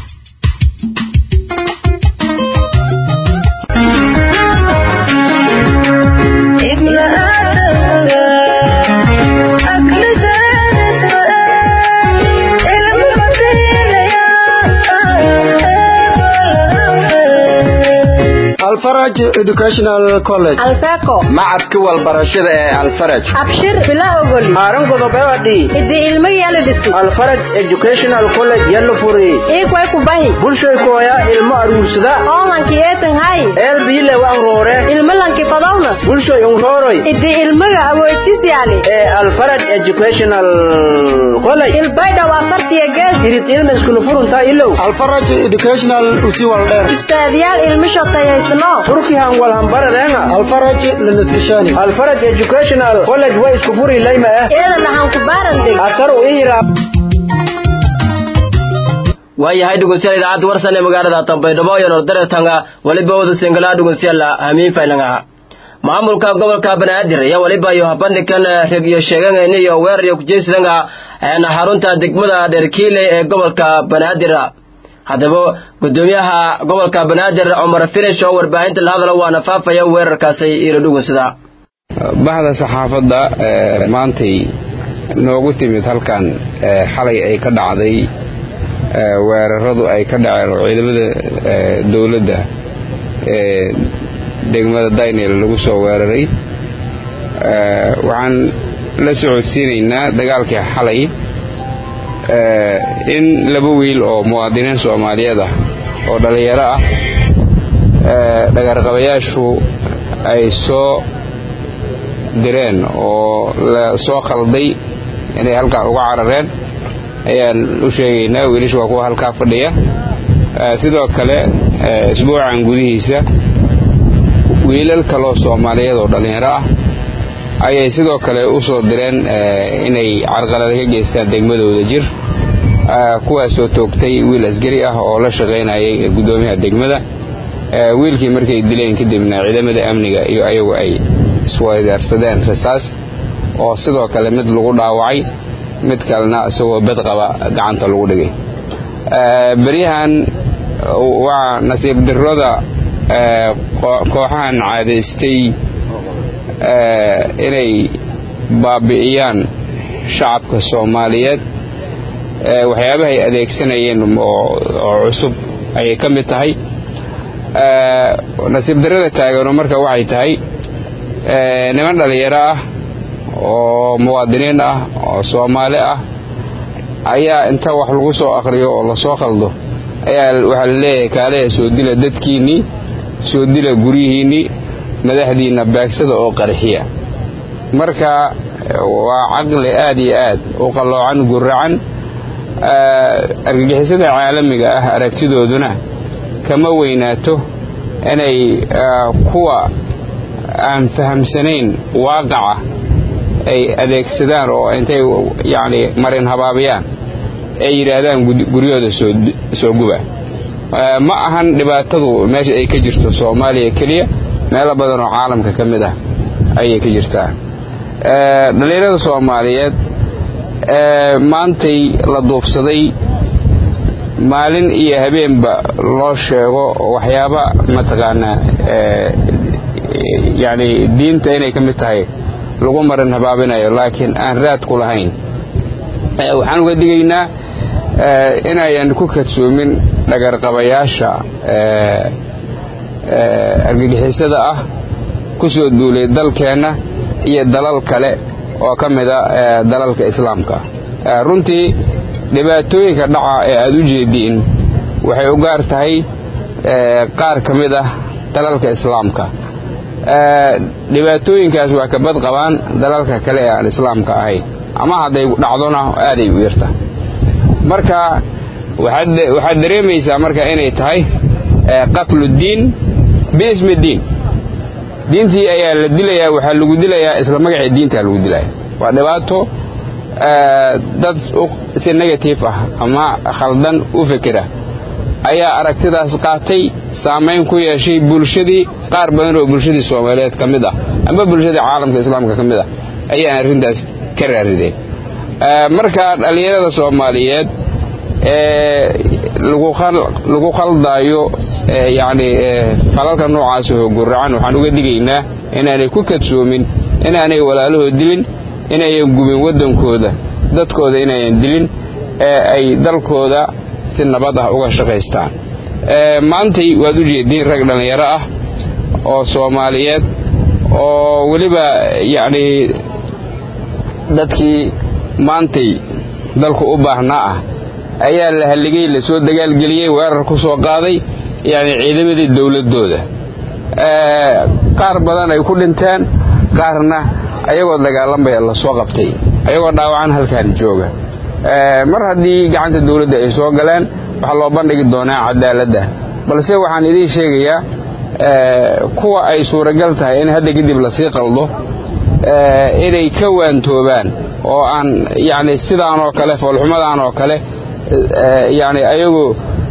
alfaraj educational college alfeco macadka walbarashada ee alfaraj abshir bila ogoli haaran godobewadi idi ilmo yala dhisi alfaraj educational college yalla furi ikway kubahi bulshay kooya ilmo aruursada oolanki eetan hay eelbiile wan roore ilmo lanki fadawna bulshay unrooroy idi ilmaga awoodtis yaali ee alfaraj educational college ilbaydhaw afartiya gees irid ilma iskula furuntaa ilow alfaraj educational usi waldheer ustaadyaal ilmo shotayaysno turkihan walhambaradeenga alfaraj lanaskishani alfaraj educational college way isku furi layma ah eeda lahan ku baarandeg asar u ihira waayahay dhegeystayaal idaacadda warsan ee magaalada Tanbaydhabo iyo Nordaretanga waliba wada singala dhegeystayaal hamiin faylanga maamulka gobolka Banaadir ayaa waliba iyo bandhigan regiyo sheegan iyo weerar iyo kujeesadanga ee xarunta degmada Dherkiile ee gobolka Banaadir haddaba gudoomiyaha gobolka Banaadir Cumar Filish oo warbaahinta la hadla waana faafaya weerarkaasi ilo dhugunsada bahda saxaafadda maantay noogu timid halkan xalay ay ka dhacday weeraradu ay ka dhaceen oo ciidamada dowladda ee degmada daynel lagu soo weeraray waxaan la socodsiinaynaa dagaalkii xalay in laba wiil oo muwaadiniin soomaaliyeed ah oo dhallinyaro ah dhagarqabayaashu ay soo direen oo la soo khalday inay halkaa uga carareen ayaan u sheegaynaa wiilasha waa kuwa halkaa fadhiya sidoo kale isbuucan gudihiisa wiilal kaloo soomaaliyeed oo dhallinyaro ah ayay sidoo kale u soo direen inay carqalada ka geystaan degmadooda jir kuwaasoo toogtay wiil asgari ah oo la shaqaynayay guddoomiyaha degmada wiilkii markay dileen kadibna ciidamada amniga iyo ayagu ay isweydaarsadeen rasaas oo sidoo kale mid lagu dhaawacay mid kalena isagoo bed qaba gacanta lagu dhigay beryahan waa nasiib dirrada kooxahan caadaystay inay baabi'iyaan shacabka soomaaliyeed waxyaabaha ay adeegsanayeen oo cusub ayay ka mid tahay nasiib darrada taagano marka waxay tahay niman dhallinyaro ah oo muwaadiniin ah oo soomaali ah ayaa inta wax lagu soo akhriyo oo lasoo khaldo ayaa waxaa la leeyahay kaaleha soo dila dadkiinnii soo dila guryihiinnii madaxdiinna baagsada oo qarxiya marka waa caqli aad iyo aad u qalloocan guracan argagixisada caalamiga ah aragtidooduna kama weynaato inay kuwa aan fahamsanayn waaqaca ay adeegsadaan oo intay yacni marin habaabiyaan ay yidhaahdaan guryahooda soo guba ma ahan dhibaatadu meesha ay ka jirto soomaaliya keliya meelo badan oo caalamka ka mid ah ayay ka jirtaa dhallinyarada soomaaliyeed maantay la duubsaday maalin iyo habeenba loo sheego waxyaaba mataqaanaa yacni diinta inay ka mid tahay lagu marin habaabinayo laakiin aan raad ku lahayn waxaan uga digaynaa inayan ku kadsoomin dhagarqabayaasha argagixisada ah ku soo duulay dalkeenna iyo dalal kale oo ka mida dalalka islaamka runtii dhibaatooyinka dhaca ee aad u jeediin waxay u gaar tahay qaar ka mid ah dalalka islaamka dhibaatooyinkaas waa ka bad qabaan dalalka kale ee aan islaamka ahayn ama hadday dhacdona aaday u yarta marka waxaad dareemaysaa marka inay tahay qatlu diin biismi diin diintii ayaa la dilayaa waxaa lagu dilayaa isla magacii diintaa lagu dilaya waa dhibaato dad si negative ah ama khaldan u fekera ayaa aragtidaas qaatay saamayn ku yeeshay bulshadii qaar badan oo bulshadii soomaaliyeed ka mid ah ama bulshadii caalamka islaamka ka mid ah ayaan arrintaas ka raarideen marka dhallinyarada soomaaliyeed ee lagu khaldaayo yacni falalka noocaas oo guracan waxaan uga digaynaa inaanay ku kadsoomin inaanay walaalahood dilin inayan gubin waddankooda dadkooda inayan dilin ee ay dalkooda si nabad ah uga shaqaystaan maantay waad u jeediin rag dhallinyaro ah oo soomaaliyeed oo weliba yacni dadkii maantay dalku u baahnaa ah ayaa la halligay la soo dagaalgeliyey weerar ku soo qaaday yacni ciidamadii dowladdooda qaar badan ay ku dhinteen qaarna ayagoo dagaalamaya la soo qabtay ayagoo dhaawacan halkaan jooga mar haddii gacanta dowladda ay soo galeen waxaa loo bandhigi doonaa cadaaladda balse waxaan idiin sheegayaa kuwa ay suuragal tahay in hadda kadib lasii qaldo inay ka waantoobaan oo aan yacni sidaan oo kale foolxumadaan oo kale yacni ayagoo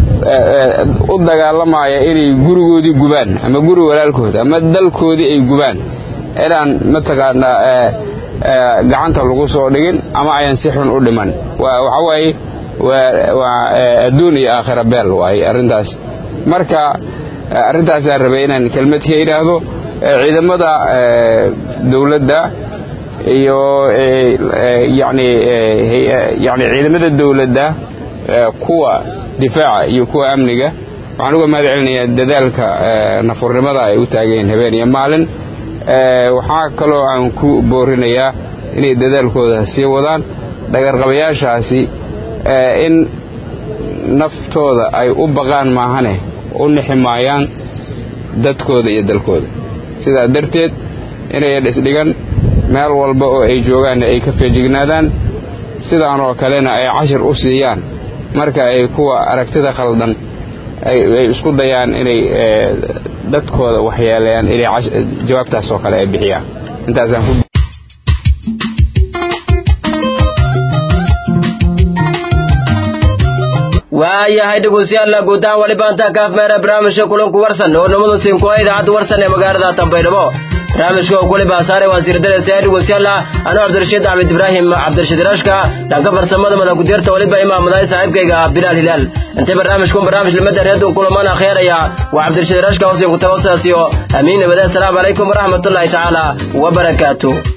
u dagaalamaya inay gurigoodii gubaan ama guri walaalkood ama dalkoodii ay gubaan inaan mataqaanaa gacanta lagu soo dhigin ama ayan si xun u dhiman waxa waaye waa adduun iyo aakhira beel waaye arrintaas marka arrintaasaan rabay inaan kelmad ka idhaahdo ciidamada dowladda iyo yani yani ciidamada dowladda kuwa difaaca iyo kuwa amniga waxaan uga mahad celinayaa dadaalka nafurnimada ay u taageen habeen iyo maalin waxaa kaloo aan ku boorinayaa inay dadaalkooda sii wadaan dhagarqabayaashaasi in naftooda ay u baqaan maahane u nixi maayaan dadkooda iyo dalkooda sidaa darteed inayan isdhigan meel walba oo ay joogaanna ay ka feejignaadaan sidaanoo kalena ay cashir u siiyaan marka ay kuwa aragtida khaldan ay isku dayaan inay dadkooda waxyeeleeyaan inay jawaabtaas oo kale ay bixiyaan intaasaan ku waayahay dhegeystayaal guud ahaan waliba intaa kaaf meera barnaamijka kulanku warsan oo namadu siinkuwa idaacadda warsan ee magaalada Tanbaydhabo barnaamijka oo kulib asaare wasiir dareysa dhegeystayaal anoo Cabdirashiid Axmed Ibrahim Cabdirashiid Rashka dhanka farsamada madax gudeerta waliba imaamaday saaxiibkayga Bilal Hilal inta barnaamijku barnaamij limada reedun kulamana khayraya waa Cabdirashiid Rashka oo siin ku tawassaasiyo amiin wada assalamu alaykum warahmatullahi ta'ala wa barakatuh